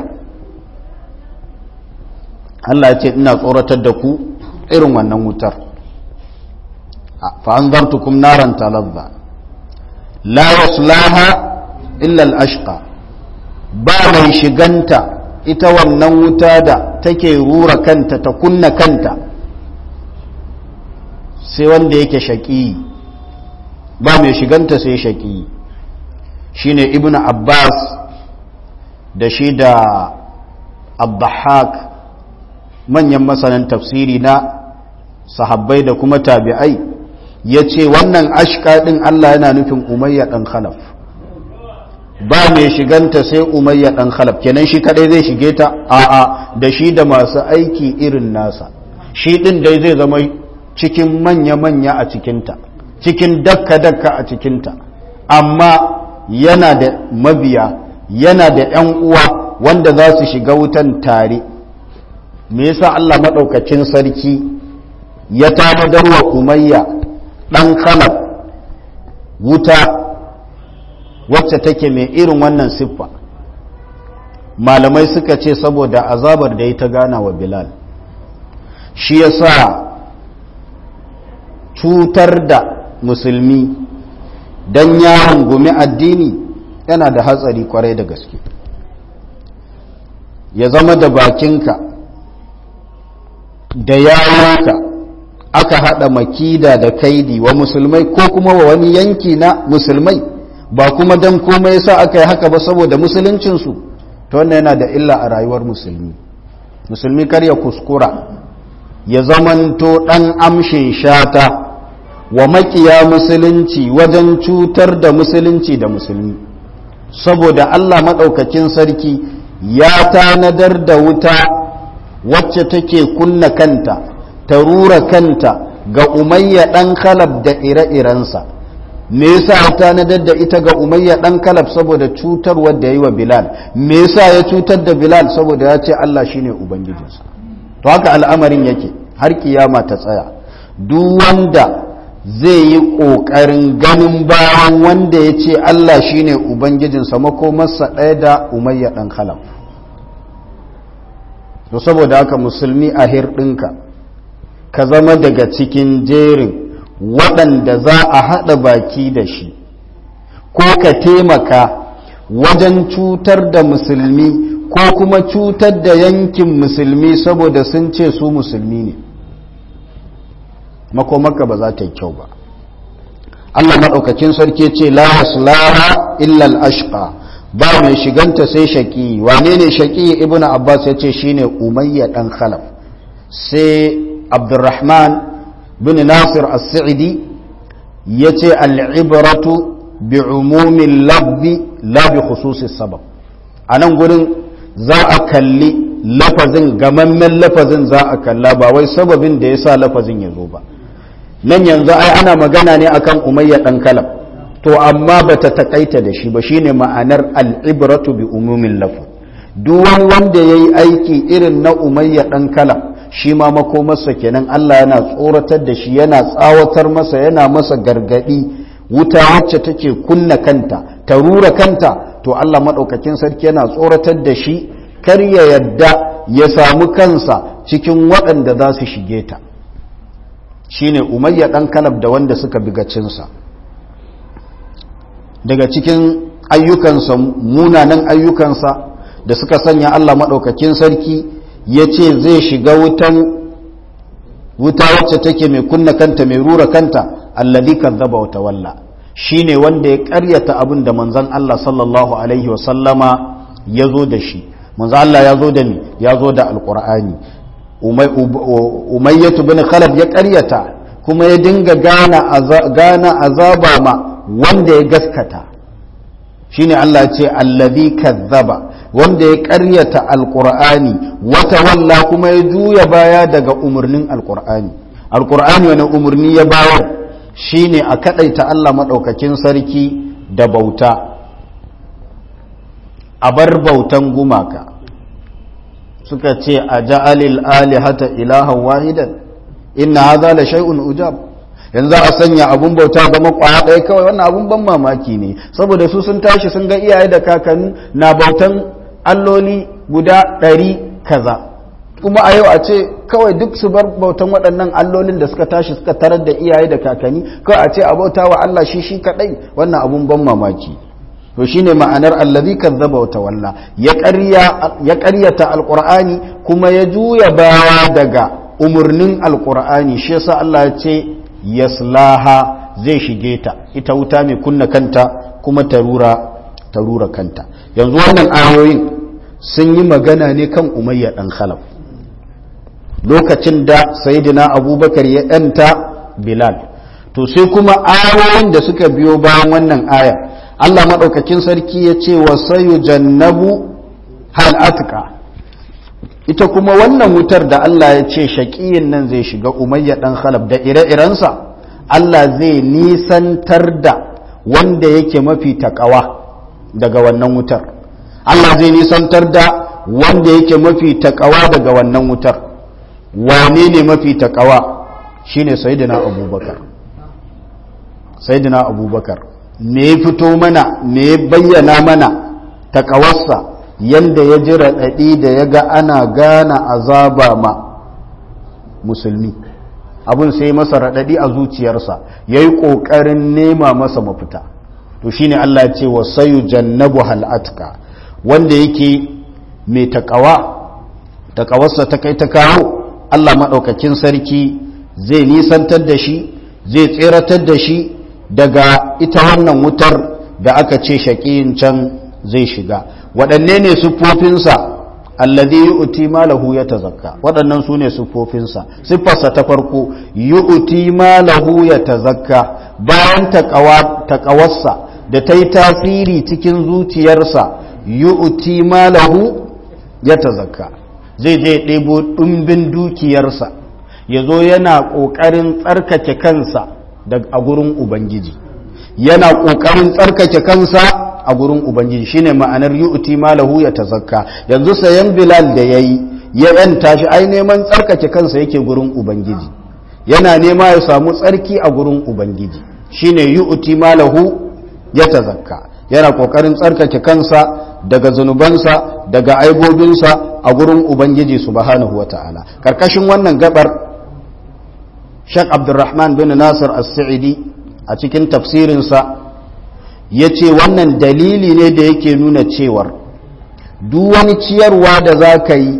Allah ya ce ina tsoratar da ku irin wannan wutar fa anzartukum naran talazza la yaslaha illa al-ashqa ba mai shiganta ita wannan wuta da take rura kanta ta kunna kanta sai wanda yake shaƙi ba mai shiganta sai shaƙi shine ibnu abbas da shi da abdahak manyan masanan tafsiri na sahabbai da kuma tabi'ai ya ce wannan ashka ɗin allah yana nufin umayya ɗan khalaf ba mai shiganta sai umayya dan khalaf kenan shi kadai zai shige ta a'a da shi da masu aiki irin nasa shi din dai zai zama cikin manya-manya a cikinta cikin dakka-dakka a cikinta amma yana da mabiya yana da 'yan uwa wanda za su shiga wutan tare me yasa Allah maɗaukacin sarki ya tanadar wa umayya ɗan khalaf wuta wacce take mai irin wannan siffa malamai suka ce saboda azabar da ya ta gana wa bilal shi ya sa cutar da musulmi don ya hangumi addini yana da hatsari kwarai da gaske ya zama da bakinka da yawonka aka haɗa makida da kaidi wa musulmai ko kuma wa wani yanki na musulmai ba kuma don komai yasa aka yi haka ba saboda musuluncinsu ta wannan yana da illa a rayuwar musulmi musulmi kar ya kuskura ya zamanto ɗan amshin shata wa makiya musulunci wajen cutar da musulunci da musulmi saboda Allah maɗaukakin sarki ya tanadar da wuta wacce take kunna kanta ta rura kanta ga umayya ɗan khalab da ire-irensa me yasa ya tanadar da ita ga umayya ɗan kalab saboda cutar wadda ya yi wa bilal me yasa ya cutar da bilal saboda ya ce Allah shine ubangijinsa to haka al'amarin yake har kiyama ta tsaya duk wanda zai yi ƙoƙarin ganin bayan wanda ya ce Allah shine ubangijinsa makomarsa ɗaya da umayya ɗan khalaf to saboda haka musulmi a hirɗinka ka zama daga cikin jerin waɗanda za a haɗa baki da shi ko ka taimaka wajen cutar da musulmi ko kuma cutar da yankin musulmi saboda sun ce su musulmi ne makomaka ba za ta yi kyau ba Allah maɗaukakin sarki ce la yaslaha illa al-ashqa ba mai shiganta sai shaki wane ne shaki ibnu abbas ya ce shine umayya dan khalaf sai abdurrahman bin nasir as-sa'idi yace al-ibratu bi umumin labbi la bi khususi sabab anan gurin za a kalli lafazin gamammen lafazin za a kalla ba wai sababin da yasa lafazin ya zo ba nan yanzu ai ana magana ne akan umayya dan kalab to amma ba ta takaita da shi ba shine ma'anar al'ibratu bi umumin lafu duk wani wanda ya yi aiki irin na umayya ɗan kala shi ma makomarsa kenan Allah yana tsoratar da shi yana tsawatar masa yana masa gargaɗi wuta wacce take kunna kanta ta rura kanta to Allah maɗaukakin sarki yana tsoratar da shi kar ya yadda ya samu kansa cikin waɗanda za su shige ta shine umayya ɗan kalab da wanda suka bigacinsa daga cikin ayyukansa munanan ayyukansa da suka sanya Allah maɗaukakin sarki ya ce zai shiga wutan wuta wacce take mai kunna kanta mai rura kanta alladhi kazzaba wa tawalla shine wanda ya ƙaryata abin da manzon Allah sallallahu alaihi wa sallama ya zo da shi manzon Allah ya zo da ni ya zo da alqur'ani umayyatu bin khalaf ya ƙaryata kuma ya dinga gana azaba ma wanda ya gaskata shine Allah ce allazi kazzaba wanda ya ƙaryata alqur'ani wata walla kuma ya juya baya daga umarnin alqur'ani alqur'ani wani umarni ya bayar shine a kadaita Allah madaukakin sarki da bauta a bar bautan gumaka suka ce a ja'alil alihata ilahan wahidan inna hadha la shay'un ujab yanzu a sanya abun bauta zama kwaya ɗaya kawai wannan abun ban mamaki ne saboda su sun tashi sun ga iyaye da kakanni na bautan alloli guda ɗari kaza kuma a yau a ce kawai duk su bar bautan waɗannan allolin da suka tashi suka tarar da iyaye da kakanni kawai a ce a bauta wa Allah shi shi kaɗai wannan abun ban mamaki to shine ma'anar allazi kazzaba wa tawalla ya ƙaryata alqur'ani kuma ya juya baya daga umurnin alqur'ani shi yasa Allah ya ce yaslaha zai shige ta ita wuta mai kunna kanta kuma tarura tarura kanta yanzu wannan ayoyin sun yi magana ne kan umayya dan khalaf lokacin da sayyidina abubakar ya yanta bilal to sai kuma ayoyin da suka biyo bayan wannan aya Allah madaukakin sarki ya ce wa sayu jannabu hal atka ita kuma wannan wutar da Allah ya ce shaƙiyin nan zai shiga umayya ɗan khalaf da ire-irensa Allah zai nisantar da wanda yake mafi taƙawa daga wannan wutar Allah zai nisantar da wanda yake mafi taƙawa daga wannan wutar wane ne mafi taƙawa shine sayyidina abubakar sayyidina abubakar me ya fito mana me ya bayyana mana taƙawarsa yanda ya ji raɗaɗi da ya ga ana gana azaba ma musulmi abin sai masa raɗaɗi a zuciyarsa ya yi ƙoƙarin nema masa mafita to shine Allah ce wa sayu jannabu hal'atka wanda yake mai taƙawa taƙawarsa ta kai ta kawo Allah maɗaukakin sarki zai nisantar da shi zai tseratar da shi daga ita wannan wutar da aka ce shaƙiyin can zai shiga waɗanne ne siffofinsa alladhi yu'ti malahu yatazakka waɗannan su ne siffofinsa siffarsa ta farko yu'ti malahu yatazakka bayan taqawarsa da ta yi tasiri cikin zuciyarsa yu'ti malahu yatazakka zai je ɗebo ɗumbin dukiyarsa ya zo yana ƙoƙarin tsarkake kansa a gurin ubangiji yana ƙoƙarin tsarkake kansa a gurin ubangiji shine ma'anar yu'ti malahu ya tazakka yanzu sayan bilal da yayi ya yanta shi ai neman tsarkake kansa yake gurin ubangiji yana nema ya samu tsarki a gurin ubangiji shine yu'ti malahu ya tazakka yana kokarin tsarkake kansa daga zunubansa daga aibobinsa a gurin ubangiji subhanahu wata'ala karkashin wannan gabar Sheikh Abdulrahman bin Nasir As-Sa'idi a cikin tafsirinsa ya ce wannan dalili ne da yake nuna cewar duk wani ciyarwa da za ka yi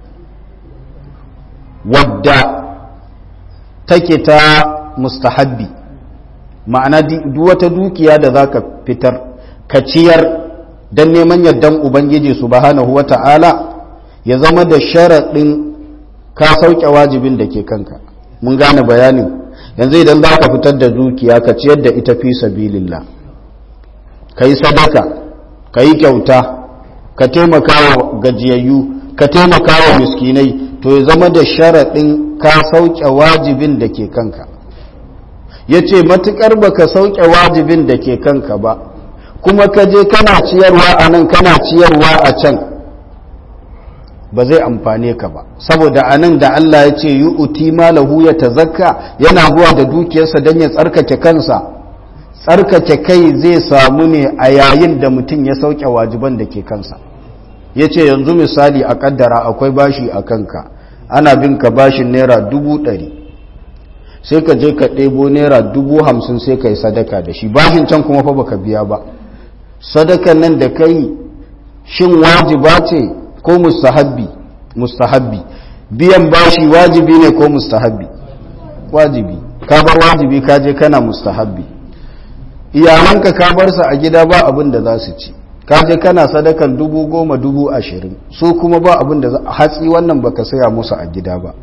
wadda take ta mustahabbi ma'ana duk wata dukiya da za ka fitar ka ciyar don neman yardan ubangiji subhanahu wa ta'ala ya zama da sharaɗin ka sauke wajibin da ke kanka mun gane bayanin yanzu idan za ka fitar da dukiya ka ciyar da ita fi sabilillah ka yi sadaka ka yi kyauta ka taimaka wa gajiyayyu ka taimaka wa miskinai to ya zama da sharaɗin ka sauke wajibin da ke kanka ya ce matuƙar baka sauke wajibin da ke kanka ba kuma ka je kana ciyarwa a nan kana ciyarwa a can ba zai amfane ka ba saboda a nan da Allah ya ce yi uti malahu ya tazakka yana zuwa da dukiyarsa don ya tsarkake kansa tsarkake kai zai samu ne a yayin da mutum ya sauke wajiban da ke kansa ya ce yanzu misali a kaddara akwai bashi a kanka ana bin ka bashin naira dubu ɗari sai ka je ka ɗebo naira dubu hamsin sai ka yi sadaka da shi bashin can kuma fa baka biya ba sadakan nan da ka yi shin wajiba ce ko mustahabbi mustahabbi biyan bashi wajibi ne ko mustahabbi wajibi ka bar wajibi ka je kana mustahabbi iyalanka ka bar su a gida ba abin da za su ci ka je kana sadakan dubu goma dubu ashirin su kuma ba abin da hatsi wannan baka saya musu a gida ba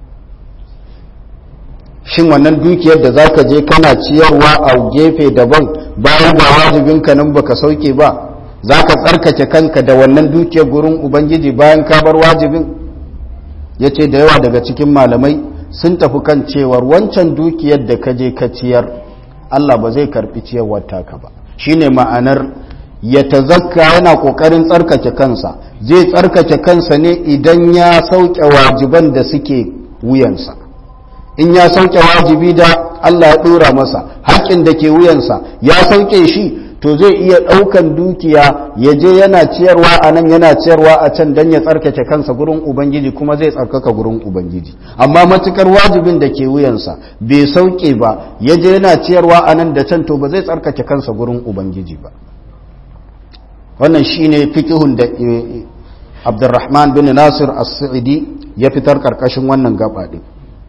shin wannan dukiyar da za ka je kana ciyarwa a gefe daban bayan ba wajibinka nan baka sauke ba za ka tsarkake kanka da wannan dukiyar gurin ubangiji bayan ka bar wajibin ya ce da yawa daga cikin malamai sun tafi kan cewar wancan dukiyar da ka je ka ciyar allah ba zai karbi ciyarwar taka ba shine ma'anar ya tazakka yana kokarin tsarkake kansa zai tsarkake kansa ne idan ya sauke wajiban da suke wuyansa in ya sauke wajibi da Allah ya dora masa haƙƙin da ke wuyansa ya sauke shi to zai iya ɗaukan dukiya ya je yana ciyarwa a nan yana ciyarwa a can don ya tsarkake kansa gurin ubangiji kuma zai tsarkaka gurin ubangiji amma matukar wajibin da ke wuyansa bai sauke ba ya je yana ciyarwa a nan da can to ba zai tsarkake kansa gurin ubangiji ba wannan shine fiqhun da Abdurrahman bin Nasir As-Sa'idi ya fitar karkashin wannan gaba din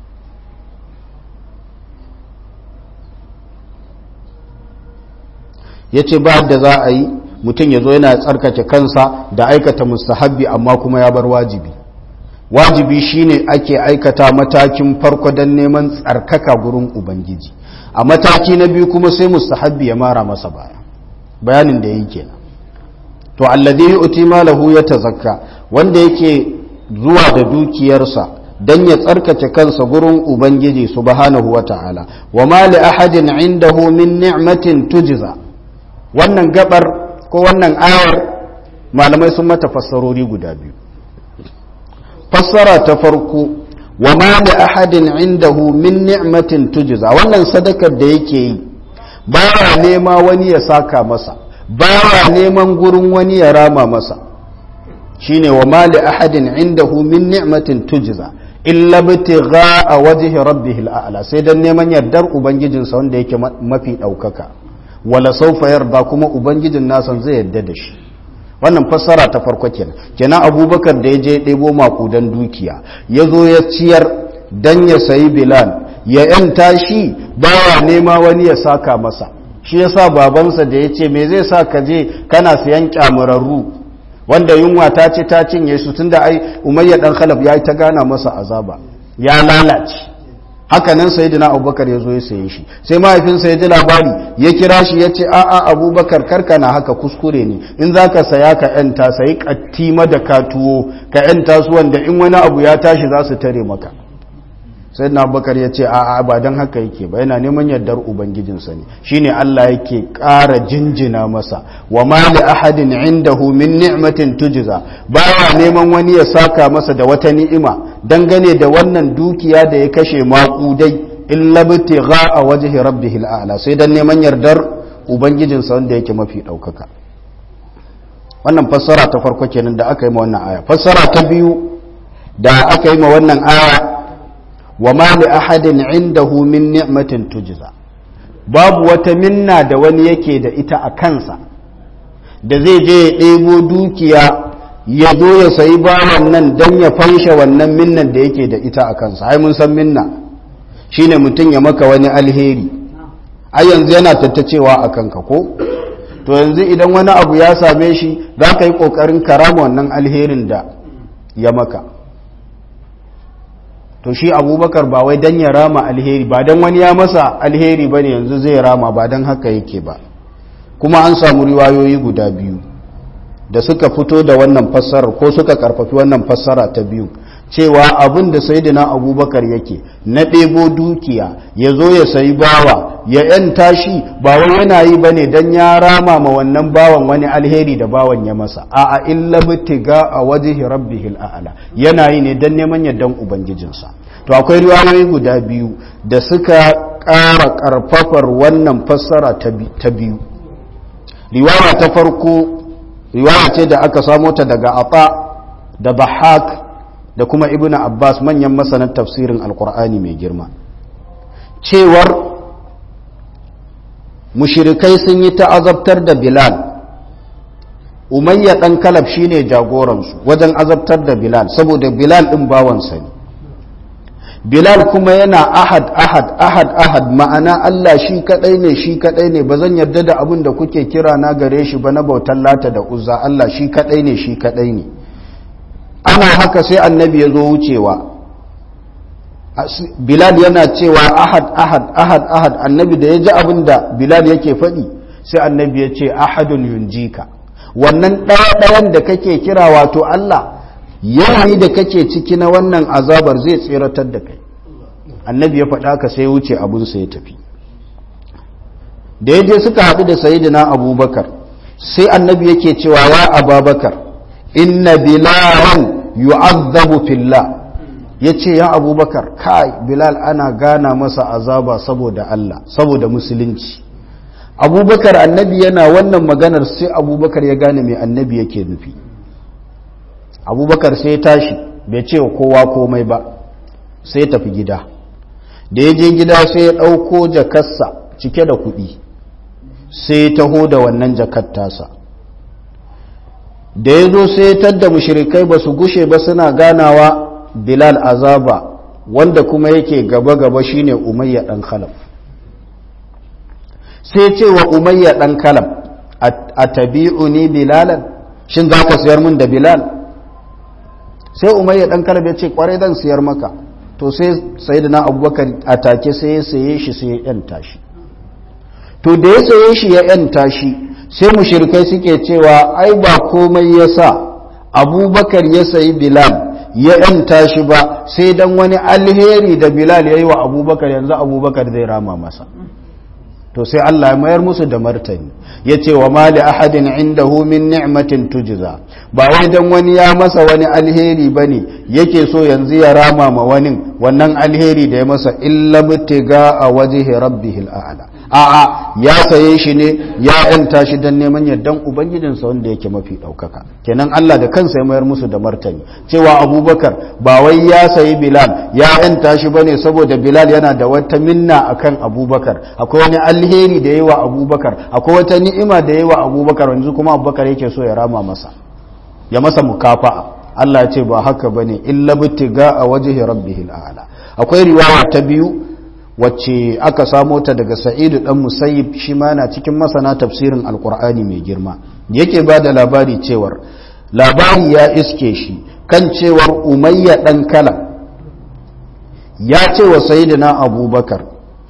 yace ba da za a yi mutum ya zo yana tsarkake kansa da aikata mustahabbi amma kuma ya bar wajibi wajibi shine ake aikata matakin farko don neman tsarkaka gurin ubangiji a mataki na biyu kuma sai mustahabbi ya mara masa baya bayanin da yake kenan to alladhi yu'ti malahu yatazakka wanda yake zuwa da dukiyarsa dan ya tsarkake kansa gurin ubangiji subhanahu wata'ala wa ma li ahadin indahu min ni'matin tujza wannan gabar ko wannan ayar malamai sun mata fassarori guda biyu fassara ta farko wa ma li ahadin indahu min ni'matin tujza wannan sadakar da yake yi baya nema wani ya saka masa baya neman gurin wani ya rama masa shine wa mali ahadin indahu min ni'matin tujza illa bitigha wajhi rabbih al'ala sai dan neman yardar ubangijinsa wanda yake mafi daukaka wala sawfa yarda kuma ubangijin nasa zai yarda da shi wannan fassara ta farko kenan kenan abubakar da ya je ɗebo makudan dukiya ya zo ya ciyar dan ya sayi bilal ya yanta shi baya nema wani ya saka masa shi yasa babansa da ya ce me zai sa ka je kana siyan kyamurarru wanda yunwa ta ce ta cinye su tunda ai umayya dan khalaf ya ta gana masa azaba ya lalace haka nan sayyidina abubakar ya zo ya saye shi sai mahaifinsa ya ji labari ya kira shi ya ce a'a abubakar karka na haka kuskure ne in za ka saya ka yanta sayi katti madaka tuwo ka yanta su wanda in wani abu ya tashi za su tare maka sai na bakar ya ce a'a ba don haka yake ba yana neman yardar ubangijinsa ne shine Allah yake ƙara jinjina masa wa ma li ahadin indahu min ni'matin tujza baya neman wani ya saka masa da wata ni'ima dangane da wannan dukiya da ya kashe maƙudai illa bitigha a wajhi rabbih al'ala sai dan neman yardar ubangijinsa wanda yake mafi ɗaukaka wannan fassara ta farko kenan da aka yi ma wannan aya fassara ta biyu da aka yi ma wannan aya wa ma li ahadin indahu min ni'matin tujza babu wata minna da wani yake da ita a kansa da zai je ya ɗebo dukiya ya zo ya sayi bawan nan don ya fanshe wannan minnan da yake da ita a kansa ai mun san minna shine mutum ya maka wani alheri ai yanzu yana tattacewa a kanka ko to yanzu idan wani abu ya same shi za ka yi ƙoƙarin karama wannan alherin da ya maka to shi abubakar ba wai don ya rama alheri ba don wani ya masa alheri ba ne yanzu zai rama ba don haka yake ba kuma an samu riwayoyi guda biyu da suka fito da wannan fassarar ko suka karfafi wannan fassara ta biyu cewa abin da sayyidina abubakar yake na ɗebo dukiya ya zo ya sayi bawa ya ‘yanta shi ba wai yana yi ba ne don ya rama ma wannan bawan wani alheri da bawan ya masa a a illa bitiga a waje rabbihil a'ala yana yi ne don neman yardan ubangijinsa to akwai riwayoyi guda biyu da suka ƙara ƙarfafar wannan fassara ta biyu riwaya ta farko riwaya ce da aka samo ta daga ata da bahak da kuma ibnu abbas manyan masanan tafsirin alkur'ani mai girma cewar mushirikai sun yi ta'azabtar da bilal umayya dan kalab shine jagoransu wajen azabtar da bilal saboda bilal din bawansa ne bilal kuma yana ahad ahad ahad ahad ma'ana allah shi kadai ne shi kadai ne ba zan yarda da abin da kuke kira na gare shi ba na bautan lata da uzza allah shi kadai ne shi kadai ne ana haka sai annabi ya zo wucewa bilal yana cewa ahad ahad ahad ahad annabi da ya ji abin da bilal yake faɗi sai annabi ya ce ahadun yunjika wannan ɗaya-ɗayan da kake kira wato Allah yanayi da kake ciki na wannan azabar zai tseratar da kai annabi ya faɗa ka sai wuce abinsa ya tafi da ya je suka haɗu da sayidina abubakar sai annabi yake cewa ya ababakar inna bilalan yu'azzabu fillah yace ya abubakar kai bilal ana gana masa azaba saboda Allah saboda musulunci abubakar annabi yana wannan maganar sai abubakar ya gane mai annabi yake nufi abubakar sai ya tashi bai ce wa kowa komai ba sai ya tafi gida da ya je gida sai ya ɗauko jakarsa cike da kuɗi sai ya taho da wannan jakar tasa da ya zo sai tadda mushrikai ba su gushe ba suna ganawa bilal azaba wanda kuma yake gaba-gaba shine umayya dan khalaf sai ce wa umayya dan khalaf a tabi'uni bilalan shin za ka siyar min da bilal sai umayya dan khalaf ya ce kwarai zan siyar maka to sai sayyidina abubakar a take sai ya saye shi sai ya yanta shi to da ya saye shi ya yanta shi sai mushirikai suke cewa ai ba komai ya sa abubakar ya sayi bilal ya yanta shi ba sai dan wani alheri da bilal ya yi wa abubakar yanzu abubakar zai rama masa to sai Allah ya mayar musu da martani ya ce wa mali ahadin indahu min ni'matin tujza ba wai dan wani ya masa wani alheri bane yake so yanzu ya rama ma wani wannan alheri da ya masa illa mutiga a wajhi rabbihil a'la a'a ya saye shi ne ya yanta shi don neman yardan ubangijinsa wanda yake mafi ɗaukaka kenan Allah da kansa ya mayar musu da martani cewa abubakar ba wai ya sayi bilal ya yanta shi bane saboda bilal yana da wata minna akan abubakar akwai wani alheri da yawa abubakar akwai wata ni'ima da yawa abubakar yanzu kuma abubakar yake so ya rama masa ya masa mukafa'a Allah ya ce ba haka bane illa bitiga a wajhi rabbihil a'la akwai riwaya ta biyu wacce aka samo ta daga sa'idu dan musayyib shi ma na cikin masana tafsirin alkur'ani mai girma yake ba da labari cewar labari ya iske shi kan cewar umayya dan kala ya ce wa sayyidina abubakar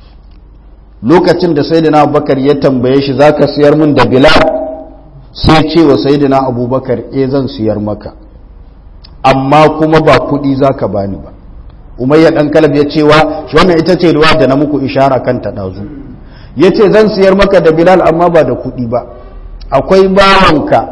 lokacin da sayyidina abubakar ya tambaye shi za ka siyar min da bilal sai ce wa sayyidina abubakar e zan siyar maka amma kuma ba kuɗi za ka bani ba umayya dan kalab ya cewa wannan ita ce ruwa da na muku ishara kan ta dazu yace zan siyar maka da bilal amma ba da kuɗi ba akwai bawanka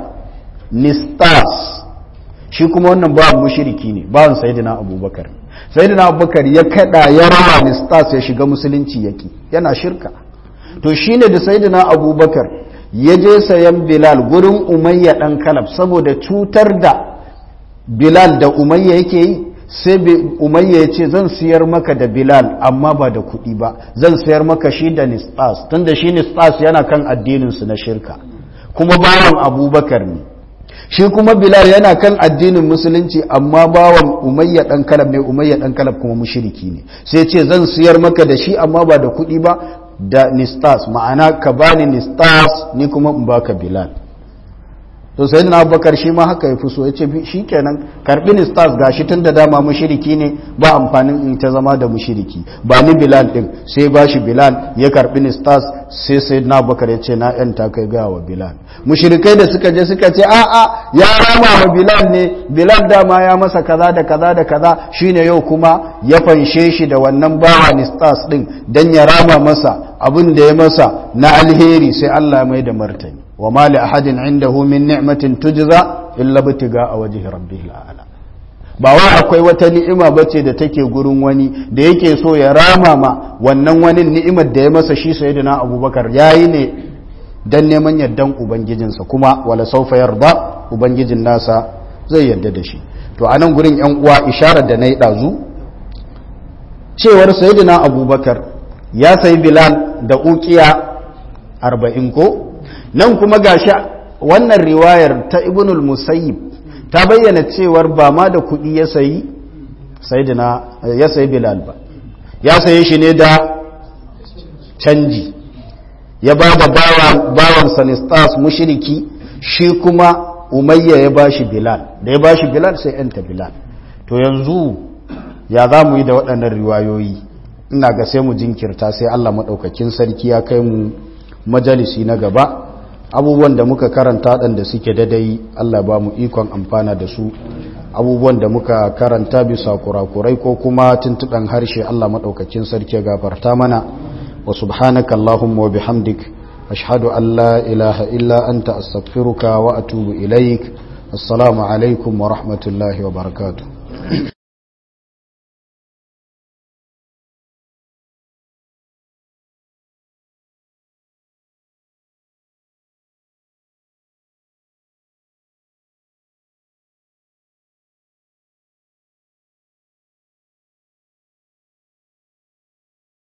nistas shi kuma wannan bawan mushriki ne bawan sayyidina abubakar sayyidina abubakar ya kada ya rawa nistas ya shiga musulunci yaki yana shirka to shine da sayyidina abubakar ya je sayan bilal gurin umayya dan kalab saboda cutar da bilal da umayya yake yi sai umayya ya ce zan siyar maka da bilal amma ba da kuɗi ba zan siyar maka shi da nistas tunda shi nistas yana kan addininsu na shirka kuma bawan abubakar ne shi kuma bilal yana kan addinin musulunci amma bawan umayya dan kalab ne umayya dan kalab kuma mushriki ne sai ce zan siyar maka da shi amma ba da kuɗi ba da nistas ma'ana ka bani nistas ni kuma in baka bilal to sai na abubakar shi ma haka ya fi so ya ce shi kenan karbi ni stars ga shi tun da dama mushiriki ne ba amfanin in ta zama da mushiriki ba ni bilal din sai ba shi bilal ya karbi ni stars sai sai na abubakar ya ce na yan ta kai gawa wa bilal mushirikai da suka je suka ce a'a ya rama wa bilal ne bilal dama ya masa kaza da kaza da kaza shine yau kuma ya fanshe shi da wannan bawa ni stars din dan ya rama masa abin da ya masa na alheri sai Allah ya mai da martani wa ma li ahadin indahu min ni'matin tujza illa bitiga a wajhi rabbihil a'la ba wai akwai wata ni'ima bace da take gurin wani da yake so ya rama ma wannan wani ni'imar da ya masa shi sayyidina abubakar yayi ne dan neman yardan ubangijinsa kuma wala saufa yarda ubangijin nasa zai yarda da shi to anan gurin yan uwa isharar da nayi dazu cewar sayyidina abubakar ya sayi bilal da ukiya arba'in ko nan kuma gashi wannan riwayar ta ibnul musayyib ta bayyana cewar ba ma da kuɗi ya sayi sayyidina ya sayi bilal ba ya saye shi ne da canji ya ba da bawan sanistas mushiriki shi kuma umayya ya ba shi bilal da ya ba shi bilal sai yanta bilal to yanzu ya za mu yi da waɗannan riwayoyi ina ga sai mu jinkirta sai allah maɗaukakin sarki ya kai mu majalisi na gaba abubuwan da muka karanta waɗanda suke dadai allah ba mu ikon amfana da su abubuwan da muka karanta bisa kurakurai ko kuma tuntuɗan harshe allah maɗaukakin sarki ya gafarta mana wa subhanaka allahumma wa bihamdik ashhadu an la ilaha illa anta astaghfiruka wa atubu ilaik assalamu alaikum wa rahmatullahi wa barakatuh